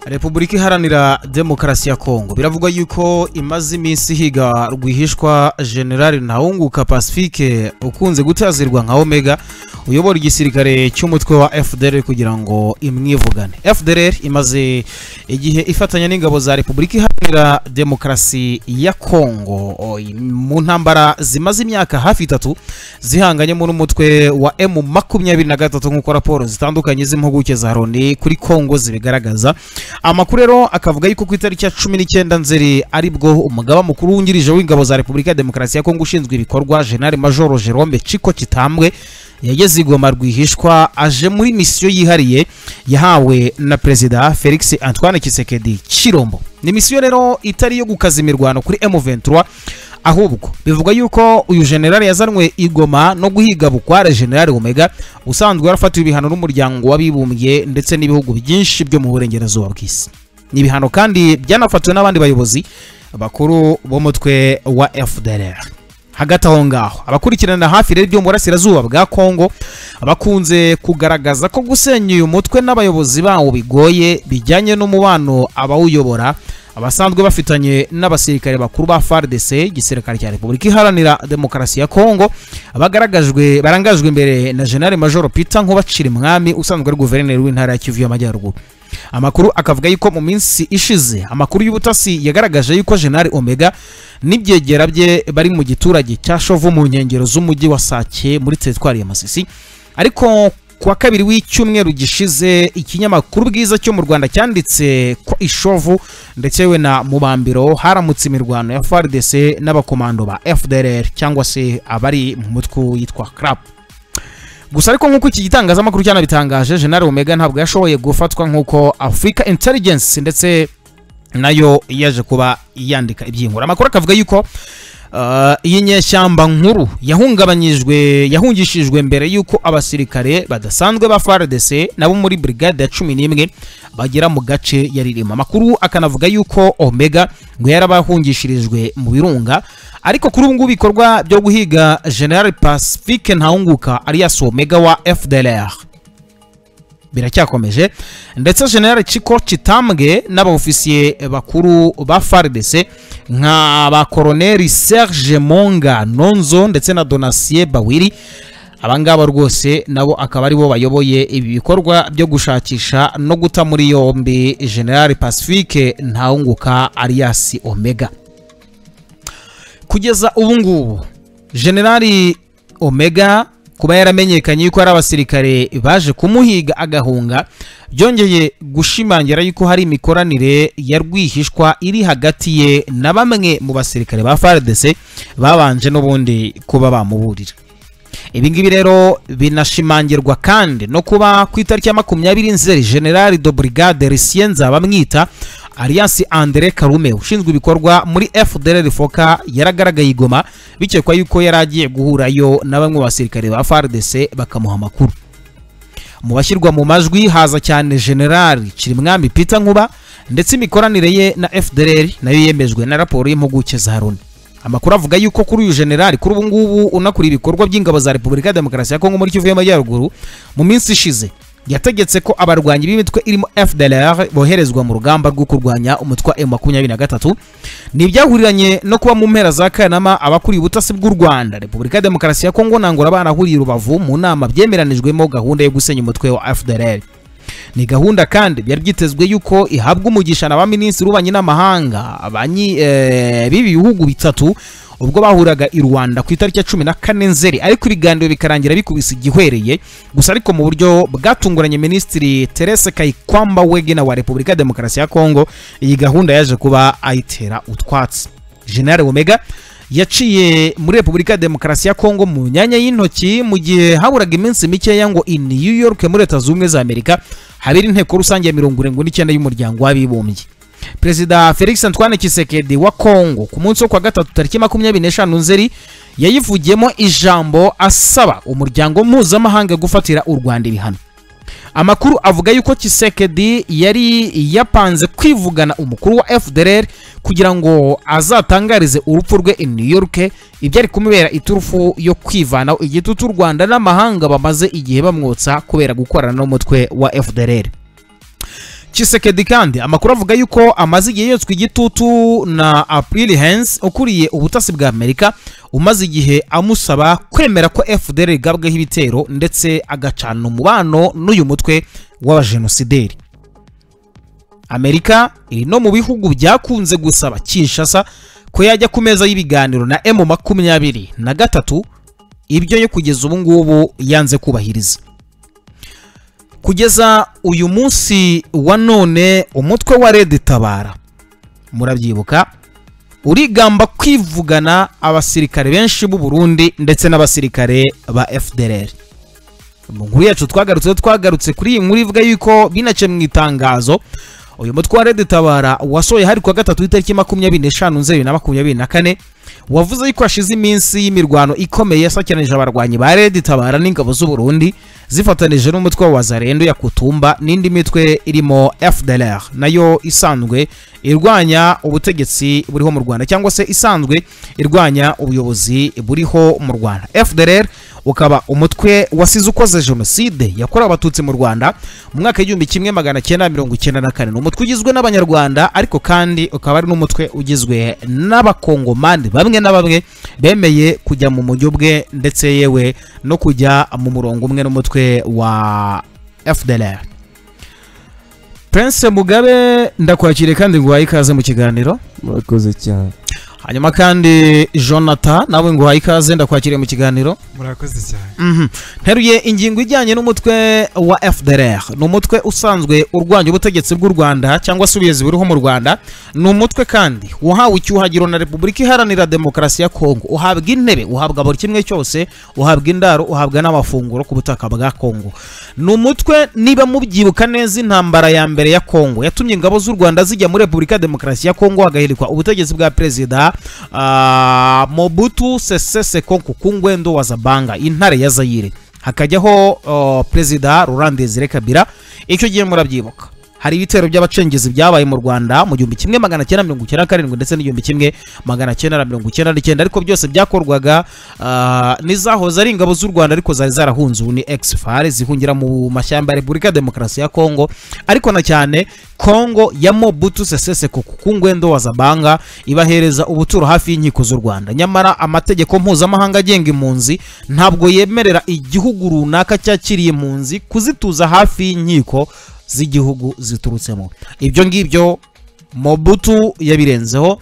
Repubulika iharanira demokarasi ya Kongo biravugwa yuko imaze iminsi higa rwihishwa General Ntawunguka Pacifique ukunze gutazirwa nka Omega uyobora igisirikare cy'umutwe wa FDLR kugira ngo imwivugane FDLR imaze igihe ifatanya n'ingabo za Repubulika iharanira demokarasi ya Kongo mu ntambara zimaze imyaka hafi itatu zihanganyemo n'umutwe wa M23 nk'uko raporo zitandukanye z'impuguke za Loni kuri Kongo zibigaragaza amakuru rero akavuga yuko ku itariki ya cumi n'icyenda nzeri aribwo umugaba mukuru wungirije w'ingabo za repubulika ya demokarasi ya kongo ushinzwe ibikorwa jenali majoro jerome ciko kitambwe yageze igoma rwihishwa aje muri misiyo yihariye yahawe na perezida felix antoine kisekedi kirombo ni misiyo rero itari iyo gukaza imirwano kuri M23 ahubwo bivuga yuko uyu generali yazanwe igoma no guhiga bukware generali Omega usanzwe yarafatiwe ibihano n'umuryango w'abibumbye ndetse n'ibihugu byinshi byo mu burengerazuba bw'isi ni ibihano kandi byanafatiwe n'abandi bayobozi bakuru b'umutwe wa FDLR hagati aho ngaho abakurikirana hafi rero ibyo mu burasirazuba bwa kongo bakunze kugaragaza ko gusenya uyu mutwe n'abayobozi bawo bigoye bijyanye n'umubano abawuyobora abasanzwe bafitanye n'abasirikare bakuru ba FARDC igisirikare cya Repubulika iharanira demokarasi ya Kongo bagaragajwe barangajwe imbere na General Major Peter Nkubacira Mwami usanzwe ari guverineri w'intara ya Kivu y'Amajyaruguru amakuru akavuga yuko mu minsi ishize amakuru y'ubutasi yagaragaje yuko General Omega n'ibyegera bye bari mu giturage cya Shovu mu nkengero z'umujyi wa Sake muri teritwari ya Masisi ariko kuwa kabiri w'icyumweru gishize ikinyamakuru bwiza cyo mu Rwanda cyanditse ko Ishovu ndetse we na Mubambiro haramutse imirwano ya FARDC n'abakomando ba FDLR cyangwa se abari mu mutwe yitwa CRAP gusa ariko nk'uko iki gitangazamakuru cyanabitangaje General Omega ntabwo yashoboye gufatwa nk'uko Africa Intelligence ndetse nayo yaje kuba yandika iby'inkuru amakuru akavuga yuko iyi nyeshyamba nkuru yahungabanyijwe yahungishijwe mbere y'uko abasirikare badasanzwe ba FARDC nabo muri brigade ya cumi n'imwe bagera mu gace yaririmo amakuru akanavuga yuko Omega ngo yarabahungishirijwe mu birunga ariko kuri ubu ngubu ibikorwa byo guhiga General Pacifique Ntawunguka alias Omega wa FDLR biracyakomeje ndetse general Chiko Chitambwe n'abaofisiye bakuru ba FARDC nka ba Colonel Serge Monga Nonzo ndetse na Donatien Bawiri abangaba rwose nabo akaba aribo bayoboye ibi bikorwa byo gushakisha no guta muri yombi General Pacifique Ntawunguka alias Omega kugeza ubu ngubu General Omega kuba yaramenyekanye yuko hari abasirikare baje kumuhiga agahunga byongeye gushimangira yuko hari imikoranire ya rwihishwa iri hagati ye na bamwe mu basirikare ba FARDC babanje n'ubundi kuba bamuburira ibi ngibi rero binashimangirwa kandi no kuba ku itariki ya makumyabiri nzeri generali do brigade risiyenza bamwita aliyansi Andre Karume ushinzwe ibikorwa muri FDLR Foka yaragaragaye igoma bikekwa yuko yari agiye guhurayo na bamwe basirikare ba FARDC bakamuha amakuru mu bashyirwa mu majwi haza cyane General Kirimwami Peter Nkuba ndetse imikoranire ye na FDLR nayo yemejwe na raporo y'impuguke za Loni amakuru avuga yuko kuri uyu generali kuri ubu ngubu unakuriye ibikorwa by'ingabo za Repubulika ya Demokarasi ya Kongo muri Kivu y'Amajyaruguru mu minsi ishize yategetse ko abarwanyi b'imitwe irimo FDLR boherezwa mu rugamba rwo kurwanya umutwe M23 nibyahuriranye no kuba mu mpera za Kanama abakuriye ubutasi bw'u Rwanda Repubulika ya Demokarasi ya Kongo nangora banahuriye rubavu mu nama byemeranijwemo gahunda yo gusenya umutwe wa FDLR ni gahunda kandi byari byitezwe yuko ihabwa umugisha na ba minisitiri w'ububanyi n'amahanga b'ibi bihugu bitatu ubwo bahuraga i rwanda ku itariki ya cumi na kane nzeri ariko ibiganiro bikarangira bikubise igihwereye gusa ariko mu buryo bwatunguranye minisitiri terese kayikwamba wegena wa repubulika ya demokarasi ya kongo iyi gahunda yaje kuba ayitera utwatsi jenali omega yaciye muri repubulika ya demokarasi ya kongo mu myanya y'intoki mu gihe haburaga iminsi mikeya ngo i new york muri leta zunze ubumwe za amerika habera inteko rusange ya mirongo irindwi n'icyenda y'umuryango w'abibumbye perezida felix antoine kisekedi wa kongo ku munsi wo kwa gatatu tariki makumyabiri n'eshanu nzeri yayivugiyemo ijambo asaba umuryango mpuzamahanga gufatira u rwanda ibihano amakuru avuga yuko kisekedi yari yapanze kwivugana umukuru wa fdr kugira ngo azatangarize urupfu rwe i new york ibyari kumubera iturufu yo kwivanaho igitutu u rwanda n'amahanga bamaze igihe bamwotsa kubera gukorana n'umutwe wa fdr kisekedi kandi amakuru avuga yuko amaze igihe yotswe igitutu na april hens ukuriye ubutasi bwa amerika umaze igihe amusaba kwemera ko fdr igabweho ibitero ndetse agacana umubano n'uyu mutwe w'abajenosideri amerika iri no mu bihugu byakunze gusaba kinshasa ko yajya ku meza y'ibiganiro na emu makumyabiri na gatatu ibyo yo kugeza ubu ngubu yanze kubahiriza kugeza uyu munsi wa none umutwe wa redi tabara murabyibuka urigamba kwivugana abasirikare benshi b'u Burundi ndetse n'abasirikare ba FDLR mu nkuru yacu twagarutse twagarutse kuri iyi nkuru ivuga yuko binace mu itangazo uyu mutwe wa redi tabara wasohoye hari ku wa gatatu itariki makumyabiri n'eshanu nzeri na makumyabiri na kane wavuze yuko hashize iminsi y'imirwano ikomeye yasakiranije abarwanyi ba redi tabara n'ingabo z'u Burundi zifatanije n'umutwe wa wazarendo ya kutumba n'indi mitwe irimo FDLR nayo isanzwe irwanya ubutegetsi buriho mu Rwanda cyangwa se isanzwe irwanya ubuyobozi buriho mu Rwanda FDLR ukaba umutwe wasize ukoze jenoside yakorewe abatutsi mu Rwanda mu mwaka w'igihumbi kimwe magana cyenda mirongo icyenda na kane ni umutwe ugizwe n'abanyarwanda ariko kandi ukaba ari n'umutwe ugizwe n'abakongomani bamwe na bamwe bemeye kujya mu mujyo bwe ndetse yewe no kujya mu murongo umwe n'umutwe wa FDLR Prince Mugabe ndakwakire kandi nguhaye ikaze mu kiganiro murakoze cyane hanyuma kandi jonathan nawe nguhaye ikaze ndakwakiriye mu kiganiro murakoze cyane Mhm. nteruye ingingo ijyanye n'umutwe wa fdr ni umutwe usanzwe urwanya ubutegetsi bw'u rwanda cyangwa se ubuyobozi buriho mu rwanda ni umutwe kandi wahawe icyuhagiro na repubulika iharanira demokarasi ya kongo uhabwa intebe uhabwa buri kimwe cyose uhabwa indaro uhabwa n'amafunguro ku butaka bwa kongo ni umutwe niba mubyibuka neza intambara ya mbere ya kongo yatumye ingabo z'u rwanda zijya muri repubulika ya demokarasi ya kongo hagahirikwa ubutegetsi bwa perezida ah, mobutu sese seko kukungwendo wa zabanga intare ya zayire hakajyaho oh, perezida laurent desire kabira icyo gihe murabyibuka hari ibitero by'abacengezi byabaye mu rwanda mu gihumbi kimwe magana cyenda mirongo icyenda na karindwi ndetse n'igihumbi kimwe magana cyenda na mirongo icyenda n'icyenda ariko byose byakorwaga ah, n'izahoze ari ingabo z'u rwanda ariko zari zarahunze ubu ni exfare zihungira mu mashyamba ya repubulika ya demokarasi ya kongo ariko na cyane kongo ya mobutu sese seko ku ngwendo wa zabanga ibahereza ubuturo hafi y'inkiko z'u rwanda nyamara amategeko mpuzamahanga agenga impunzi ntabwo yemerera igihugu runaka cyakiriye impunzi kuzituza hafi y'inkiko z'igihugu ziturutsemo ibyo ngibyo mobutu yabirenzeho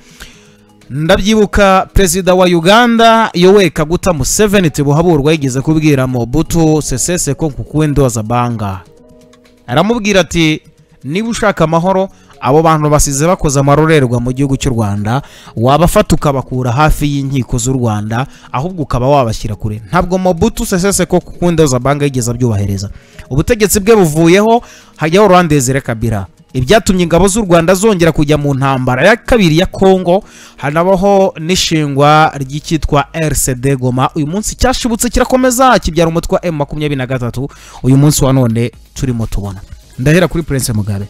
ndabyibuka perezida wa uganda yowe kaguta museveni tibuhaburwa yigeze kubwira mobutu sesese ko kukuwendoza banga aramubwira ati niba ushaka amahoro abo bantu basize bakoze amarorerwa mu gihugu cy'u rwanda wabafata ukabakura hafi y'inkiko z'u rwanda ahubwo ukaba wabashyira kure ntabwo mobutu sesese ko kukundoza banga yigeze abyubahiriza ubutegetsi bwe buvuyeho hajyaho rwandezere kabira ibyatumye ingabo z'u rwanda zongera kujya mu ntambara ya kabiri ya kongo hanabaho n'ishingwa ry'icyitwa rcd goma uyu munsi cyashibutse kirakomeza kibyara umutwe wa m makumyabiri na gatatu uyu munsi wa none turimo tubona ndahera kuri prince mugabe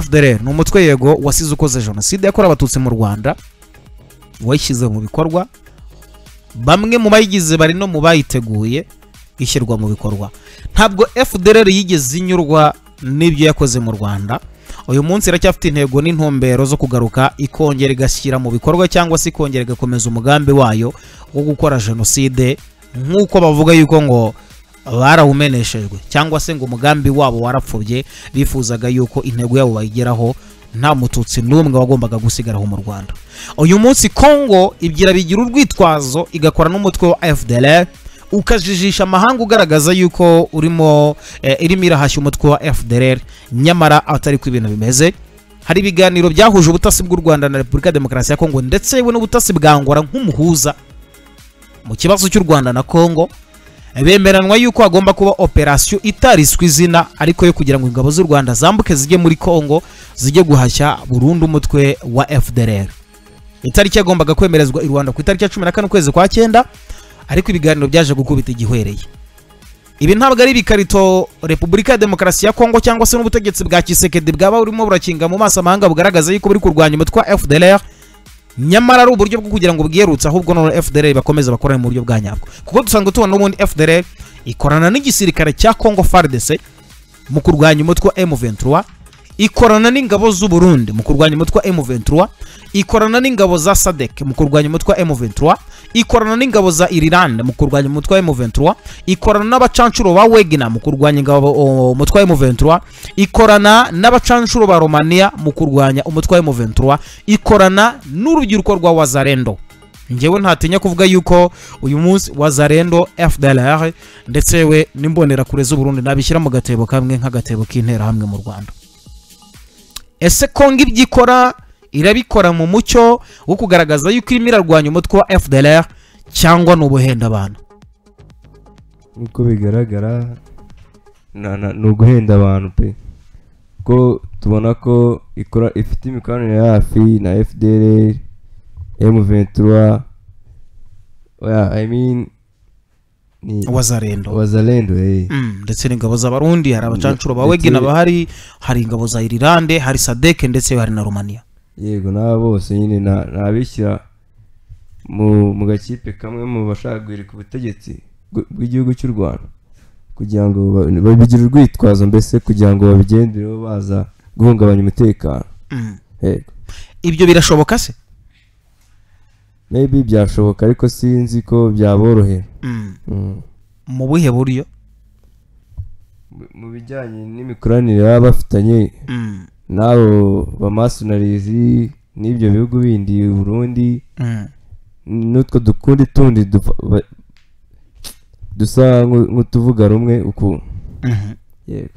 fdr ni umutwe yego wasize ukoze jenoside yakorewe abatutsi mu rwanda wayishyize mu bikorwa bamwe mu bayigize bari no mu bayiteguye ishyirwa mu bikorwa ntabwo fdr yigeze inyurwa n'ibyo yakoze mu rwanda uyu munsi iracyafite intego n'intumbero zo kugaruka ikongera igashyira mu bikorwa cyangwa se ikongera igakomeza umugambi wayo wo gukora jenoside nk'uko bavuga yuko ngo barawumeneshejwe cyangwa se ngo umugambi wabo warapfubye bifuzaga yuko intego yabo bayigeraho nta mututsi n'umwe wagombaga gusigaraho mu rwanda uyu munsi kongo ibyira bigira urwitwazo igakora n'umutwe wa fdr ukajijisha amahanga ugaragaza yuko urimo eh, irimo irahashya umutwe wa fdr nyamara atari ko ibintu bimeze hari ibiganiro byahuje ubutasi bw'u rwanda na repubulika ya demokarasi ya kongo ndetse yewe n'ubutasi bwa ngora nk'umuhuza mu kibazo cy'u rwanda na kongo bemeranwa yuko hagomba kuba operasiyo itariswe izina ariko yo kugira ngo ingabo z'u rwanda zambuke zijye muri kongo zijye guhashya burundu umutwe wa fdr itariki yagombaga kwemerezwa i rwanda ku itariki ya cumi na kane ukwezi kwa cyenda ariko ibiganiro byaje gukubita igihwereye ibi ntabwo ari ibikarito repubulika ya demokarasi ya kongo cyangwa se n'ubutegetsi bwa kisekedi bwaba burimo burakinga mu maso amahanga bugaragaza yuko buri kurwanya umutwe wa fdr nyamara ari uburyo bwo kugira ngo bwiyerutse ahubwo none fdr bakomeze bakorane mu buryo bwa nyabwo kuko dusanzwe tubona n'ubundi fdr ikorana n'igisirikare cya kongo fardc mu kurwanya umutwe wa m23 ikorana n'ingabo z'u Burundi mu kurwanya umutwe wa M23 ikorana n'ingabo za SADC mu kurwanya umutwe wa M23 ikorana n'ingabo za Ireland mu kurwanya umutwe wa M23 ikorana n'abacancuro ba Wegner mu kurwanya ingabo o, umutwe wa M23 ikorana n'abacancuro ba Romania mu kurwanya umutwe wa M23 ikorana n'urubyiruko rwa Wazarendo njyewe ntatinya kuvuga yuko uyu munsi Wazarendo FDLR ndetse we n'imbonerakure z'u Burundi nabishyira mu gatebo kamwe nk'agatebo k'interahamwe mu Rwanda ese kongo ibyo ikora irabikora mu mucyo wo kugaragaza yuko irimo irarwanya umutwe wa fdr cyangwa ni ubuhenda abantu uko bigaragara na- na- ni uguhenda abantu pe ko tubona ko ikora ifite imikoranire ya hafi na fdr m23 yeah, I mean, ni wazarendo wazalendo eh. Mm, ndetse n'ingabo z'abarundi hari abacancuro ba wegena Ndetse- bahari hari ingabo za irilande hari sadeke ndetse hari na romania yego n'aba bose nyine na- ni abishyira mu mu gakipe kamwe mu bashaka guhirika ubutegetsi bw- bw'igihugu cy'u rwanda kugira ngo ba- babigire urwitwazo mbese kugira ngo babigendereho baza guhungabanya umutekano Mm. yego ibyo birashoboka se maybe byashoboka ariko sinzi ko byaborohera Mm. Mm. mu buhe buryo Mu- mu bijyanye n'imikoranire baba bafitanye Mm. n'abo bamasonarizi n'ibyo bihugu bindi burundi Mm. n'utwo dukundi tundi dufa- ba- dusa nk'u- nk'utuvuga rumwe uku Mhm. yego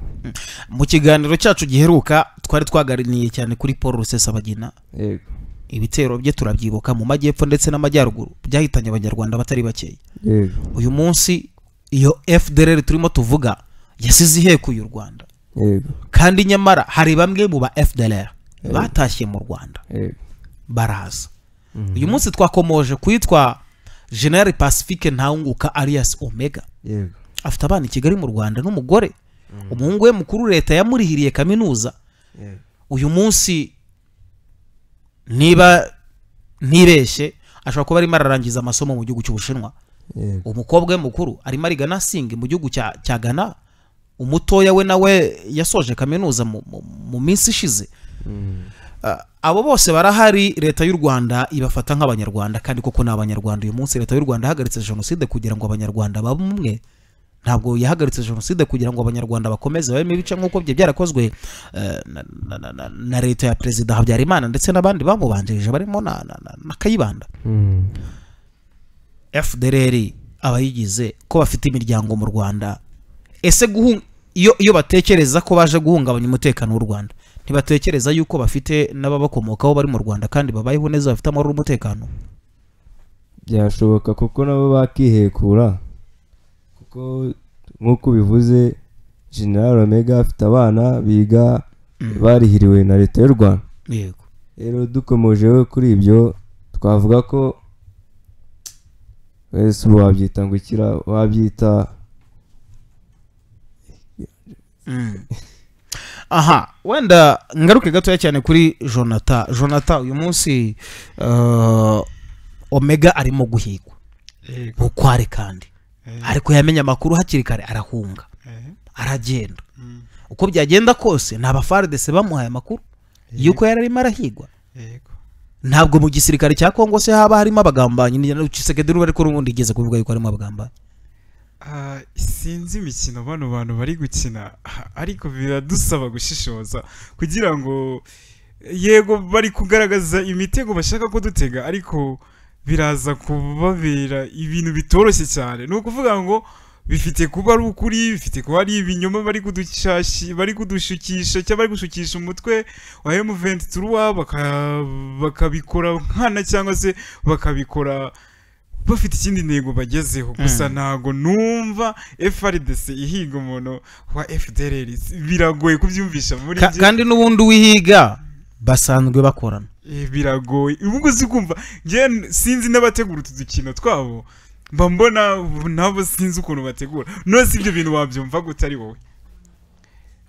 mu kiganiro cyacu giheruka twari twaganiriye cyane kuri paul rusesabagina yego ibitero bye turabyibuka mu majyepfo ndetse n'amajyaruguru byahitanye abanyarwanda batari bakeya yego uyu munsi iyo fdr turimo tuvuga yasize ihekuye u rwanda yego kandi nyamara hari bamwe mu ba fdr Eh. batashye mu rwanda yego baraza uyu munsi twakomoje kwitwa general pacifique ntawunguka alias omega yego afite abana i kigali mu rwanda n'umugore umuhungu we mukuru leta yamurihiriye kaminuza yego uyu munsi niba ntibeshye ashobora kuba arimo ararangiza amasomo mu gihugu cy'ubushinwa yego umukobwa we mukuru arimo ariga nasingi mu gihugu cya cya gana umutoya we nawe yasoje kaminuza mu, mu, mu minsi ishize Ah, abo bose barahari leta y'u rwanda ibafata nk'abanyarwanda kandi koko ni abanyarwanda uyu munsi leta y'u rwanda yahagaritse jenoside kugira ngo abanyarwanda babe umwe ntabwo yahagaritse jenoside kugira ngo abanyarwanda bakomeze babemo ibice nk'uko bye byarakozwe eh, na, na, na, na, na leta ya perezida habyarimana ndetse n'abandi bamubanjirije barimo na, na, na, na kayibanda fdr abayigize ko bafite imiryango mu rwanda ese guhun- iyo iyo batekereza ko baje guhungabanya umutekano w'u rwanda ntibatekereza yuko bafite n'ababakomokaho bari mu rwanda kandi babayeho neza bafite amahoro n'umutekano byashoboka kuko nabo bakihekura kuko nk'uko ubivuze general omega afite abana biga barihiriwe na leta y'u rwanda yego rero dukomojeho kuri ibyo twavuga ko ese ubu wabyita ngo ikira wabyita aha wenda ngaruke gatoya cyane kuri jonata jonata uyu munsi eh, omega arimo guhigwa yego bukware kandi ariko yamenya amakuru hakiri kare arahunga Eh, aragenda mm, uko byagenda kose ni abafaridese bamuhaye amakuru yuko yari arimo arahigwa yego ntabwo mu gisirikare cya kongo se haba harimo abagambanyi n'igisekedi ruba ariko n'ubundi igeze kuvuga yuko harimo abagambanyi Ah, sinzi imikino bano bantu bari gukina ah, ariko biradusaba gushishoza kugira ngo yego bari kugaragaza imitego bashaka ko dutega ariko biraza kubabera ibintu bitoroshye cyane ni ukuvuga ngo bifite kuba ari ukuri bifite kuba ari ibinyoma bari kudushashi bari kudushukisha cyangwa bari gushukisha umutwe wa M23 baka- bakabikora nkana cyangwa se bakabikora bafite ikindi ntego bagezeho gusa ntago numva FRDC ihiga umuntu wa FDLR biragoye kubyumvisha muri Ka- njye. kandi n'ubundi wihiga basanzwe bakorana Eh, biragoye ubwo uzi kumva njye sinzi n'abategura utu dukino twabo mba mbona ubu nabo sinzi ukuntu bategura none si ibyo bintu wabyumva gutari wowe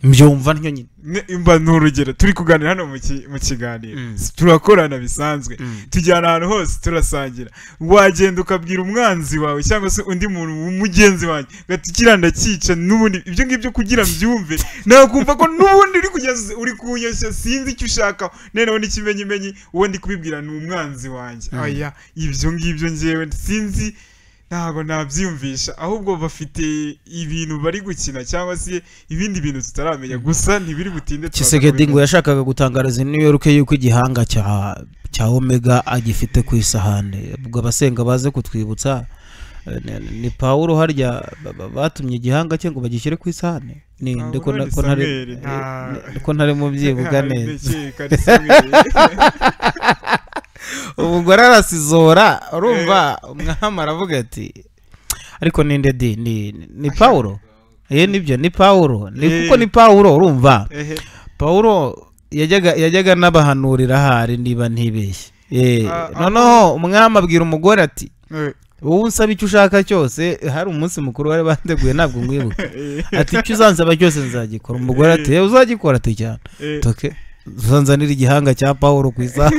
mbyumva ntyo nyine Ne- mba ni urugero turi kuganira hano mu ki- mu kiganiro Mm. S- turakorana bisanzwe Mm. tujyana ahantu hose turasangira wagenda ukabwira umwanzi wawe cyangwa se undi muntu w'umugenzi wanjye ugatukira ndakica n'ubundi ibyo ngibyo kugira mbyumve nakumva ko n'ubundi uri kugeza uri kunyoshya sinzi icyo ushaka noneho n'ikimenyimenyi uwo ndi kubibwira ni umwanzi wanjye Mm. aya ibyo ngibyo ngewe sinzi ntabwo nabyiyumvisha ahubwo bafite ibintu bari gukina cyangwa se ibindi bintu tutaramenya gusa ntibiri butinde kisegedi ngo yashakaga gutangariza i new york yuko igihanga cya cya omega agifite ku isahani ubwo abasenga baze kutwibutsa eh, ni- ni pawulo harya ba- ba- batumye igihanga cye ngo bagishyire ku isahani ni Pawulo nde ko na- ni ko ntari Samweli, eh, nta- ni- ko ntari mu byibuga neza umugore arasizora urumva umwami aravuga ati ariko ninde di ni ni pawulo ye nibyo ni pawulo ni Eh. kuko ni pawulo urumva pawulo yajyaga yajyaga n'abahanurira ahari niba ntibeshye Eh, Ah, ah, noneho umwami abwira umugore ati wowe unsaba icyo ushaka cyose hari umunsi mukuru wari bandeguye ntabwo mwibuka ati icyo uzansaba cyose nzagikora umugore ati "Eh, uzagikora ati cyane toke uzanzanira igihanga cya pawulo ku isaha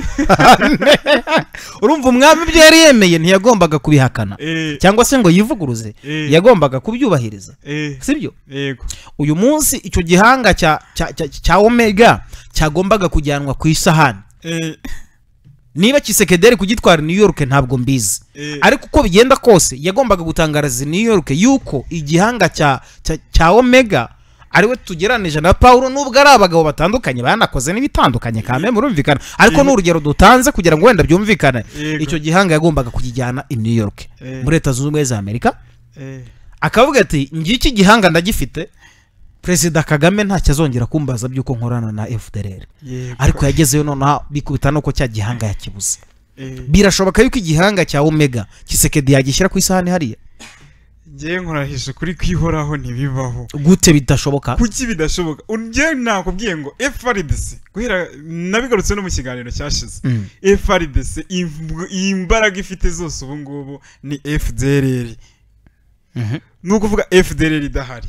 urumva umwami ibyo yari yemeye ntiyagombaga kubihakana cyangwa se ngo yivuguruze yagombaga kubyubahiriza sibyo uyu munsi icyo gihanga cya cya- cya- cya omega cyagombaga kujyanwa ku isahani niba kisekederi kugitwara i new york ntabwo mbizi ariko uko bigenda kose yagombaga gutangariza i new york yuko igihanga cya cya- cya omega ariwe tugeranije na paul nubwo ari abagabo batandukanye banakoze n'ibitandukanye kame murumvikana ariko Yego. ni urugero dutanze kugira ngo wenda byumvikane Yego. icyo gihanga yagombaga kukijyana i new york Yego. muri leta zunze ubumwe za amerika akavuga ati ngiki igihanga ndagifite perezida kagame ntacyo azongera kumbaza by'uko nkorana na fdr ariko yagezeyo noneho bikubita nuko cya gihanga yakibuze birashoboka yuko igihanga cya omega kisekedi yagishyira ku isahani hariya ngewe nkurahisha kuri kwihoraho ntibibaho gute bidashoboka kuki bidashoboka ngewe nakubwiye ngo frdc guhera nabigarutse no mu kiganiro cyashize Mm. frdc imv- imbaraga ifite zose ubu ngubu ni fdrr Mhm. ni ukuvuga fdrr idahari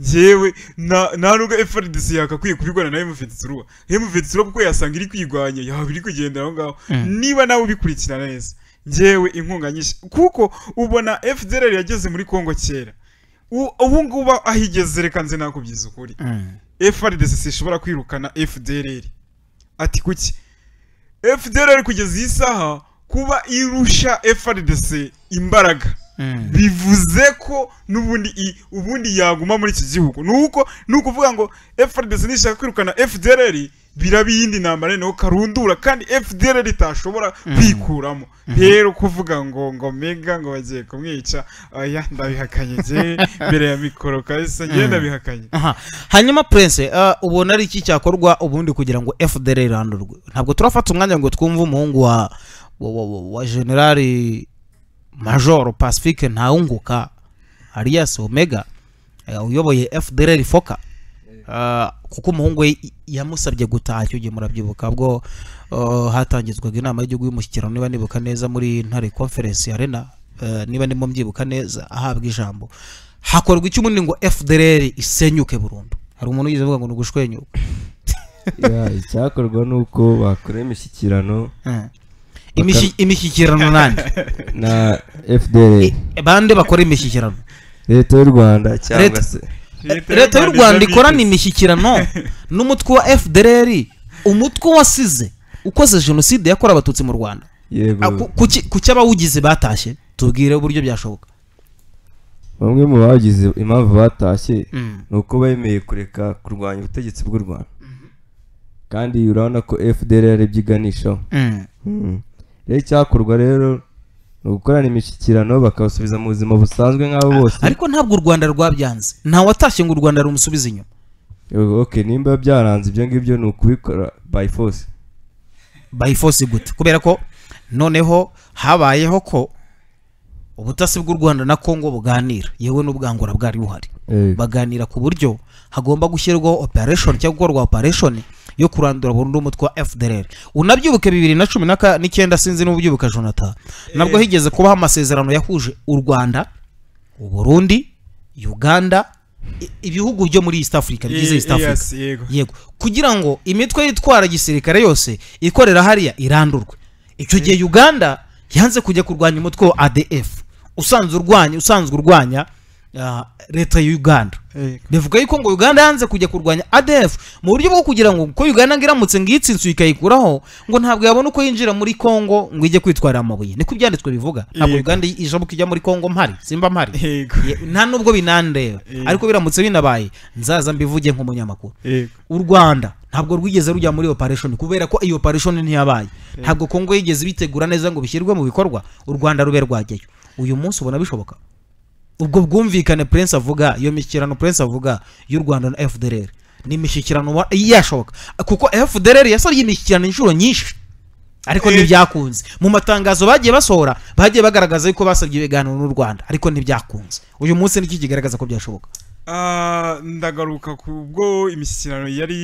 ngewe na- nta nubwo frdc yakakwiye kubirwana na mvetsirwa mvetsirwa kuko yasanga iri kwigwanya yaba iri kugendera aho ngaho Mm. niba nawe ubikurikirana neza ngewe inkunga nyinshi kuko ubona fdrr yageze muri kongo kera U- ubu ngubu aho igeze reka nze nakubyiza ukuri Mm. FRDC ishobora kwirukana FDLR ati kuki FDLR kugeza iyi saha kuba irusha FRDC imbaraga Mm. bivuze ko n'ubundi i- ubundi yaguma muri iki gihugu nuko nuko uvuga ngo FRDC nishaka kwirukana FDLR biraba iyindi ntambara noneho karundura kandi FDLR itashobora kwikuramo rero kuvuga ngo ngo mega ngo bagiye kumwica oya ndabihakanye njye mbere ya mikoro kabisa njye Mm. ndabihakanye Aha. hanyuma prince uh, ubona ari iki cyakorwa ubundi kugira ngo fdr irandurwe ntabwo turafata umwanya ngo twumve umuhungu wa wa, wa, wa, wa generali major pacifique ntawunguka arias omega eh, uyoboye fdr foka Uh, kuko umuhungu we y- yamusabye gutaha icyo gihe murabyibuka ubwo uh, hatangizwaga inama y'igihugu y'umushyikirano niba nibuka neza muri ntare conference arena uh, niba ndimo mbyibuka neza ahabwa ijambo hakorwa iki ubundi ngo fdr isenyuke burundu hari umuntu wigeze avuga ngo ni ugushwenyuka Ya, icyakorwa ni uko bakora imishyikirano Mm. Imishi- imishyikirano nande na fdr I- bande bakora imishyikirano leta y'u rwanda cyangwa Leta- se leta y'u rwanda ikorana imishyikirano n'umutwe wa fdr umutwe wasize ukoze jenoside yakorewe abatutsi mu rwanda yego Ah, ku- kuki- kuki abawugize batashye tubwire uburyo byashoboka bamwe mu bagize impamvu batashye ni uko bemeye kureka kurwanya ubutegetsi bw'u rwanda kandi urabona ko fdr yarebye iganishaho Mm. rero icyakorwa rero ni ugukorana imishyikirano bakabasubiza mu buzima busanzwe nk'abo bose ariko ntabwo u rwanda rwabyanze nta watashye ngo u rwanda rumusubize inyuma Yego, ok nimba byaranze ibyo ngibyo ni ukubikora by force by force gute kubera ko noneho habayeho ko ubutasi bw'u rwanda na congo buganira yewe n'ubwangura bwari buhari Eh, baganira ku buryo hagomba gushyirwaho operation cyangwa gukorwa operation yo kurandura burundu umutwe wa FDLR unabyibuke bibiri na cumi n'aka- n'icyenda sinzi n'ubyibuka Jonathan nabwo higeze kubaho amasezerano yahuje u Rwanda u Burundi Uganda i- ibihugu byo muri east africa bigize east Ye- africa yes, yego yego kugira ngo imitwe yitwara gisirikare yose ikorera hariya irandurwe icyo gihe uganda yanze kujya kurwanya umutwe wa adf usanzwe urwanya usanzwe urwanya ah, leta ya uganda yego bivuga yuko ngo uganda yanze kujya kurwanya adf mu buryo bwo kugira ngo ko uganda ngo iramutse ngo iyitsinze ikayikuraho ngo ntabwo yabona uko yinjira muri congo ngo ijye kwitwarira amabuye niko ibyanditswe bivuga ntabwo Yego. uganda ijambo ijya muri congo mpari simba mpari yego Ye- nta nubwo binandeba Yego. ariko biramutse binabaye nzaza mbivuge nk'umunyamakuru yego u rwanda ntabwo rwigeze rujya muri operation kubera ko iyo operation ntiyabaye ntabwo kongo yigeze ibitegura neza ngo bishyirwe mu bikorwa u rwanda rube rwajyayo uyu munsi ubona bishoboka ubwo bwumvikane prince avuga iyo mishyikirano prince avuga y'u rwanda na fdr ni imishyikirano wa- yashoboka kuko fdr yasabye imishyikirano inshuro nyinshi ariko Eh. ntibyakunze mu matangazo bagiye basohora bagiye bagaragaza yuko basabye ibiganiro n'u rwanda ariko ntibyakunze uyu munsi niki kigaragaza ko byashoboka Ah, ndagaruka ku bwo imishyikirano yari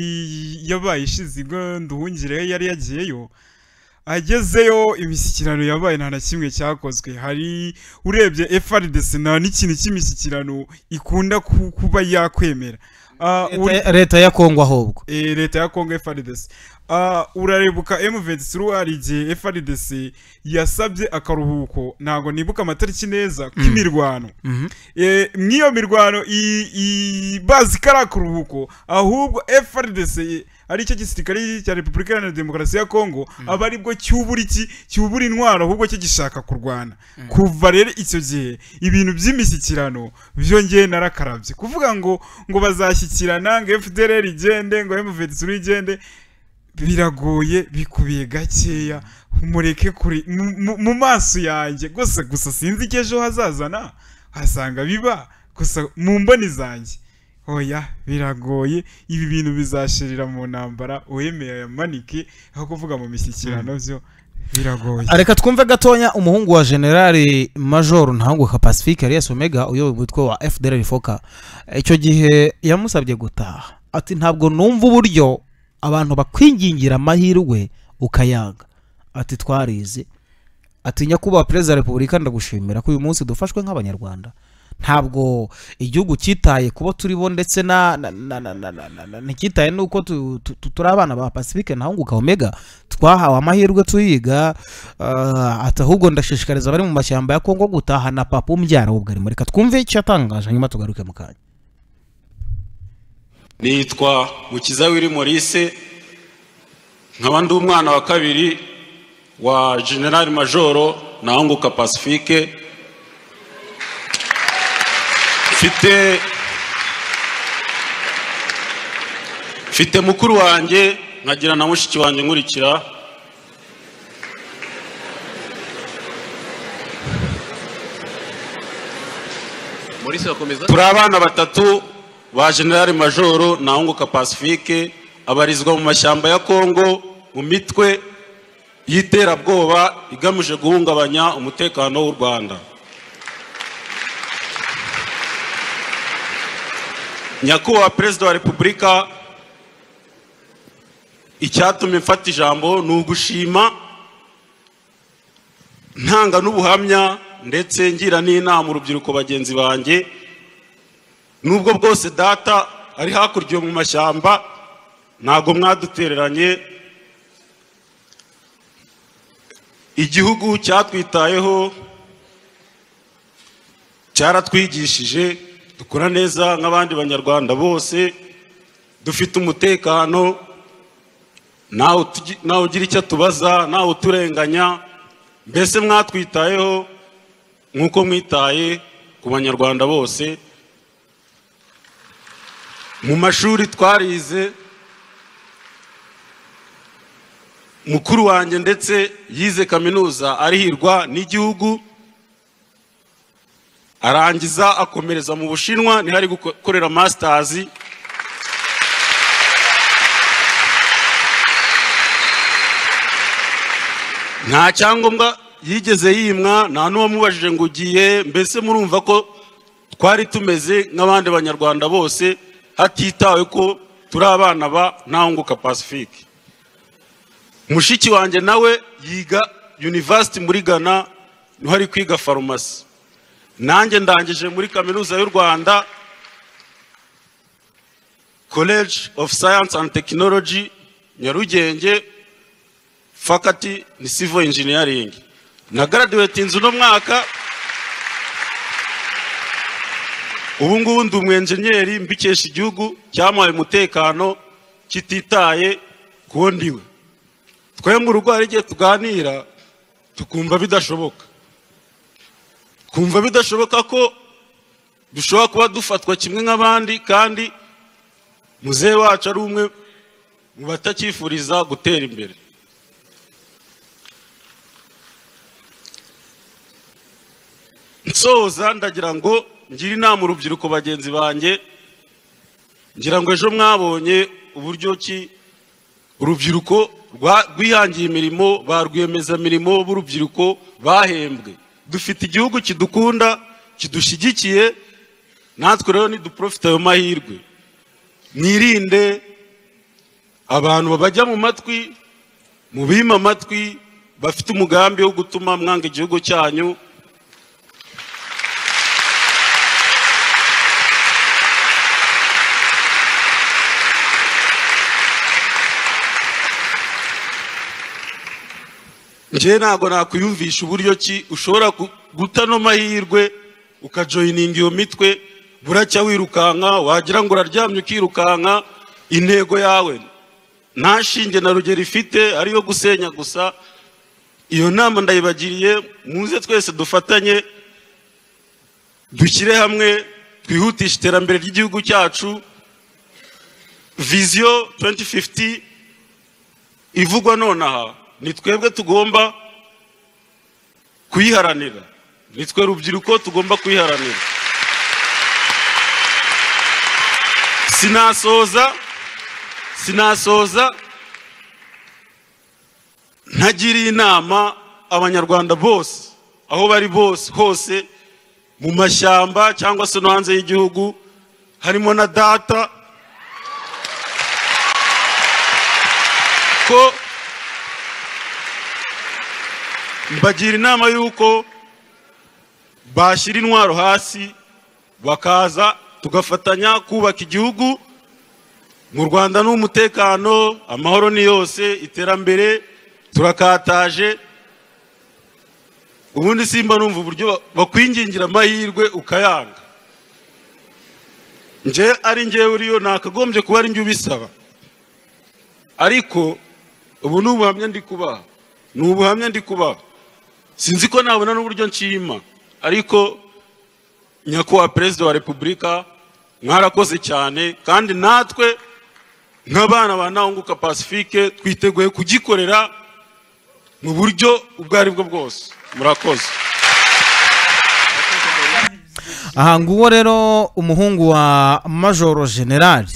yabaye ishize ubwo nduhungire yari yagiyeyo agezeyo imishyikirano yabaye nta na kimwe cyakozwe hari urebye FRDC nta n'ikintu cy'imishyikirano ikunda ku- kuba yakwemera Ah, uri- Leta- leta ya kongo ahubwo eh, leta ya congo frdc Ah, urarebuka m23 hari igihe frdc yasabye akaruhuko ntabwo nibuka amatariki neza k'imirwano Eh, mw'iyo mirwano i- i- bazi ko ari akaruhuko ahubwo frdc ari cyo gisirikare cya repubulika iharanira demokarasi ya kongo aba aribwo cyubura iki cyubura intwaro ahubwo cyo gishaka kurwana kuva rero icyo gihe ibintu by'imishyikirano byongeye narakarabye kuvuga ngo ngo bazashyikirana ngo fdr igende ngo mvetsuru igende biragoye bikubiye gakeya mureke kuri mu- mu- mu maso yanjye gusa gusa sinzi icyo ejo hazazana hasanga biba gusa mu mboni zanjye oya biragoye ibi bintu bizashirira mu ntambara uwemeye ayamanike aho kuvuga mu mishyikirano byo biragoye reka twumve gatonya umuhungu wa generali major ntahanguka pacifique arias omega uyoboye umutwe wa fdr foka icyo gihe yamusabye gutaha ati ntabwo numva uburyo abantu bakwingingira amahirwe ukayanga ati twarize ati nyakubahwa perezida wa repubulika ndagushimira ko uyu munsi dufashwe nk'abanyarwanda ntabwo igihugu cyitaye kubo turibo ndetse na na- na- na- na- na- na- na- nticyitaye n'uko tu- tu- tu- turi abana ba pacifique nahunguka omega twahawe amahirwe tuyiga ah, ati ahubwo ndashishikariza abari mu mashyamba ya kongo gutaha na papa umbyara w'ubwarimo reka twumve icyo yatangaje nyuma tugaruke mu kanya nitwa mukiza wiri morise nkaba ndi umwana wa kabiri wa generali majoro nahunguka pacifique mfite mfite mukuru wanjye nkagira na mushiki wanjye nkurikira Maurice Rakomeza turi abana batatu ba generali majoro nahunguka pacifique abarizwa mu mashyamba ya kongo mu mitwe y'iterabwoba igamije guhungabanya umutekano w'u rwanda nyakubahwa perezida wa repubulika icyatumye mfata ijambo ni ugushima ntanga n'ubuhamya ndetse ngira n'inama urubyiruko bagenzi banjye nubwo bwose data ari hakurya mu mashyamba ntabwo mwadutereranye igihugu cyatwitayeho cyaratwigishije dukora neza nk'abandi banyarwanda bose dufite umutekano ntawe tugi- ntawe ugira icyo atubaza ntawe uturenganya mbese mwatwitayeho nk'uko mwitaye ku banyarwanda bose mu mashuri twarize mukuru wanjye ndetse yize kaminuza arihirwa n'igihugu arangiza akomereza mu bushinwa niho ari gukorera masitazi nta cyangombwa yigeze yimwa nta n'uwamubajije ngo ugiye mbese murumva ko twari tumeze nk'abandi banyarwanda bose hatitawe ko turi abana ba ntahunguka pacifique mushiki wanjye nawe yiga university muri ghana niho ari kwiga farumasi nanjye ndangije muri kaminuza y'u rwanda college of science and technology nyarugenge faculty ni civil engineering na graduatinze uno mwaka ubu ngubu ndi umwenjenyeri mbikesha igihugu cyamuhaye umutekano kititaye ku ndiwe twebwe urugo hari igihe tuganira tukumva bidashoboka kumva bidashoboka ko dushobora kuba dufatwa kimwe nk'abandi kandi muzehe wacu ari umwe mu batacyifuriza gutera imbere nsoza ndagira ngo ngire inama urubyiruko bagenzi banjye ngira ngo ejo mwabonye uburyo ki urubyiruko rwa- rwihangiye imirimo ba rwiyemezamirimo b'urubyiruko bahembwe dufite igihugu kidukunda kidushyigikiye natwe rero niduprofite ayo mahirwe mwirinde abantu babajya mu matwi mubima amatwi bafite umugambi wo gutuma mwanga igihugu cyanyu njyewe ntabwo nakwiyumvisha uburyo ki ushobora gu- guta ano mahirwe ukajoyininga iyo mitwe buracya wirukanka wagira ngo uraryamye ukirukanka intego yawe nta shinge na rugero ifite ariyo gusenya gusa iyo nama ndayibagiriye muze twese dufatanye dushyire hamwe twihutishe iterambere ry'igihugu cyacu viziyo 2050 ivugwa nonaha ni twebwe tugomba kuyiharanira ni twe rubyiruko tugomba kuyiharanira sinasoza sinasoza ntagiriye inama abanyarwanda bose aho bari bose hose mu mashyamba cyangwa se no hanze y'igihugu harimo na data ko mbagira inama y'uko bashyira intwaro hasi bakaza tugafatanya kubaka igihugu mu rwanda ni umutekano amahoro ni yose iterambere turakataje ubundi simba numva uburyo ba- bakwingingira amahirwe ukayanga nje ari ngewe uriyo nakagombye kuba ari njye ubisaba ariko ubu ni ubuhamya ndi kubaha ni ubuhamya ndi kubaha sinzi ko nabona n'uburyo nshima ariko nyakubahwa perezida wa repubulika mwarakoze cyane kandi natwe nk'abana ba ntahunguka pacifique twiteguye kugikorera mu buryo ubwo ari bwo bwose murakoze aha nguwo rero umuhungu wa majoro generali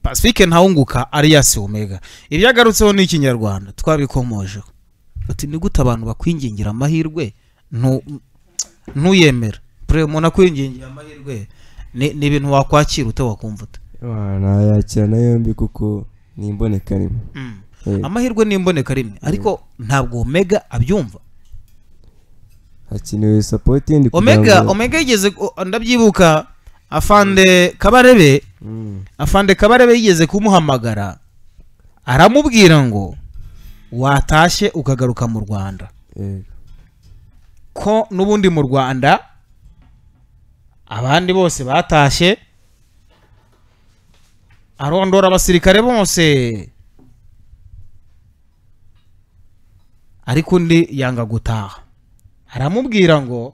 pacifique ntawunguka ariyasi omega ibyo agarutseho ni ikinyarwanda twabikomojeho ati ni gute abantu bakwingingira amahirwe ntu- ntuyemera pure umuntu akwingingira amahirwe ni ni ibintu wakwakira ute wakumva ute nayakirana yombi kuko ni imboneka rimwe Eh, amahirwe ni imboneka rimwe ariko ntabwo omega abyumva hakenewe sapoti yindi kugira omega ngo- omega yigeze ku- ndabyibuka afande kabarebe Mm. afande kabarebe yigeze kumuhamagara aramubwira ngo watashye ukagaruka mu rwanda Eh, ko n'ubundi mu rwanda abandi bose batashye arondora abasirikare bose ariko undi yanga gutaha aramubwira ngo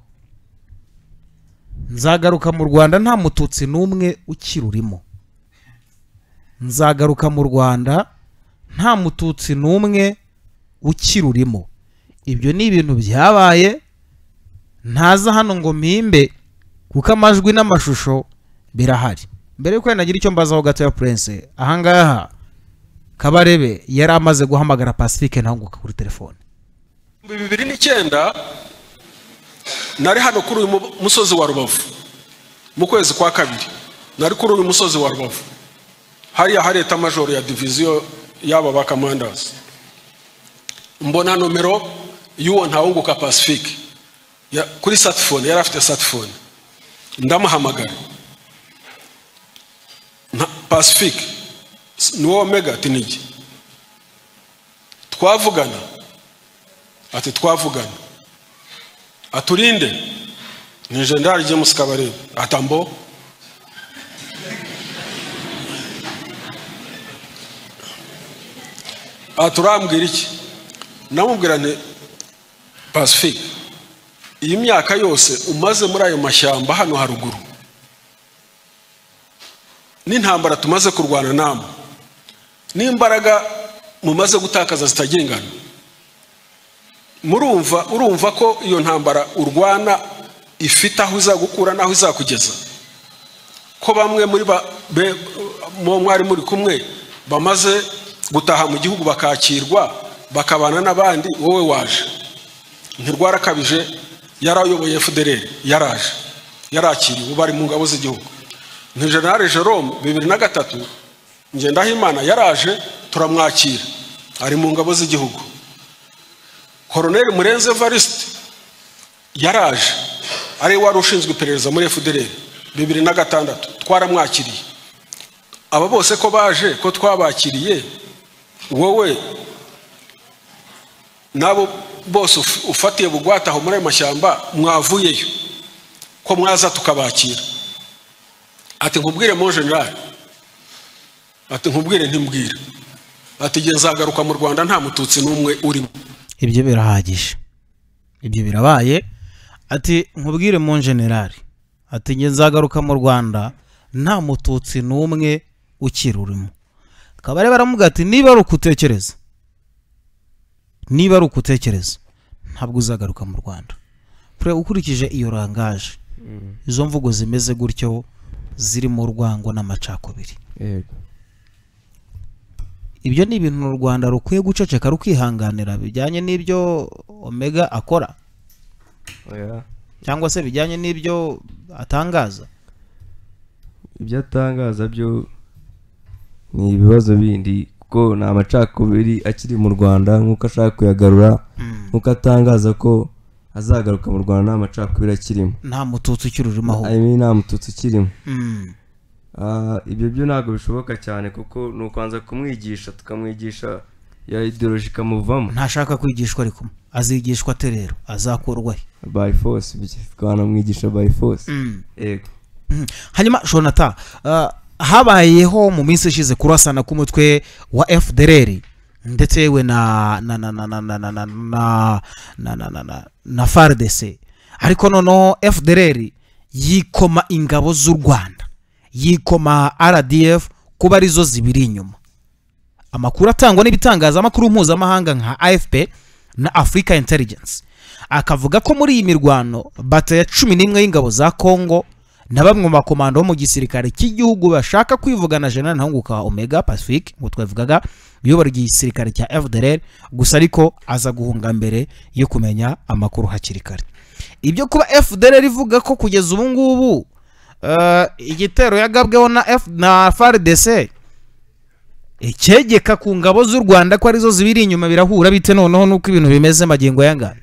nzagaruka mu rwanda nta mututsi n'umwe ukirurimo nzagaruka mu rwanda nta mututsi n'umwe ukirurimo ibyo ni ibintu byabaye ntaza hano ngo mpimbe kuko amajwi n'amashusho birahari mbere yuko nagira icyo mbazaho gato ya purense ahangaha kabarebe yari amaze guhamagara pacifique ntahuguka kuri telefone ibihumbi bibiri n'icyenda nari hano kuri uyu mu- musozi wa rubavu mu kwezi kwa kabiri nari kuri uyu musozi wa rubavu hariya hari eta majoro ya diviziyo y'aba ba kamandazi mbona nomero y'uwo ntawunguka pacifique ya- kuri satifone yari afite satifone ndamuhamagara nta pacifique S- ni wowe mega ati nijye twavugana ati twavugana aturinde ni jendari james kabarebe atambo aturambwira iki namubwira nti pacifique iyi myaka yose umaze muri ayo mashyamba hano haruguru n'intambara tumaze kurwana namwe n'imbaraga mumaze gutakaza zitagengana murumva urumva ko iyo ntambara urwana ifite aho izagukura n'aho izakugeza ko bamwe muri ba be- mu- mwari muri kumwe bamaze gutaha mu gihugu bakakirwa bakabana n'abandi wowe waje ntirwarakabije yarayoboye fdr yaraje yarakiriwe bari mu ngabo z'igihugu ni generale jerome bibiri na gatatu ngendahimana yaraje turamwakira ari mu ngabo z'igihugu koroneli murenze evariste yaraje ari we wari ushinzwe iperereza muri fdr bibiri na gatandatu twaramwakiriye aba bose ko baje ko twabakiriye wowe n'abo bose uf- ufatiye bugwate aho muri ayo mashyamba mwavuyeyo ko mwaza tukabakira ati nkubwire mo generale ati nkubwire ntimbwire ati igihe nzagaruka mu rwanda nta mututsi n'umwe urimo ibyo birahagije ibyo birabaye ati nkubwire mu generali ati njye nzagaruka mu rwanda nta mututsi n'umwe ukiri urimo kabare baramuga ati niba ari ukutekereza niba ari ukutekereza ntabwo uzagaruka mu rwanda Pre- ukurikije iyo rangaje izo mvugo zimeze gutyo zirimo urwango n'amacakubiri yego ibyo ni ibintu u rwanda rukwiye guceceka rukihanganira bijyanye n'ibyo omega akora oya cyangwa se bijyanye n'ibyo atangaza ibyo atangaza byo ni ibibazo bindi kuko ni amacakubiri akiri mu rwanda nk'uko ashaka kuyagarura nk'uko atangaza ko azagaruka mu rwanda nta macakubiri akirimo nta mututsi ukiri urimo ahubwo ayo nta mututsi ukirimo Mm. Ah, ibyo byo ntabwo bishoboka cyane kuko ni ukubanza kumwigisha tukamwigisha ya ideoloji ikamuvamo ntashaka kwigishwa ariko azigishwa ate rero azakurwa he by force bye. twanamwigisha by force yego Mm. hanyuma shonata ah, habayeho mu minsi ishize kurasana k'umutwe wa fdr ndetse yewe na na na na na na na na na na na na na na fardc ariko noneho fdr yikoma ingabo z'u rwanda yikoma rdf kuba arizo zibiri inyuma amakuru atangwa n'ibitangazamakuru mpuzamahanga nka afp na africa intelligence akavuga ko muri iyi mirwano bata ya cumi n'imwe y'ingabo za congo na bamwe mu makomando bo mu gisirikare cy'igihugu bashaka kwivugana jenerali ntahunguka wa omega pacific ngo twabivugaga uyobora igisirikare cya fdr gusa ariko aza guhunga mbere yo kumenya amakuru hakiri kare ibyo kuba fdr ivuga ko kugeza ubu ngubu eh, igitero yagabweho na F na frdc icyegeka ku ngabo z'u rwanda ko arizo zibiri inyuma birahura bite noneho nuko ibintu bimeze magingo yangana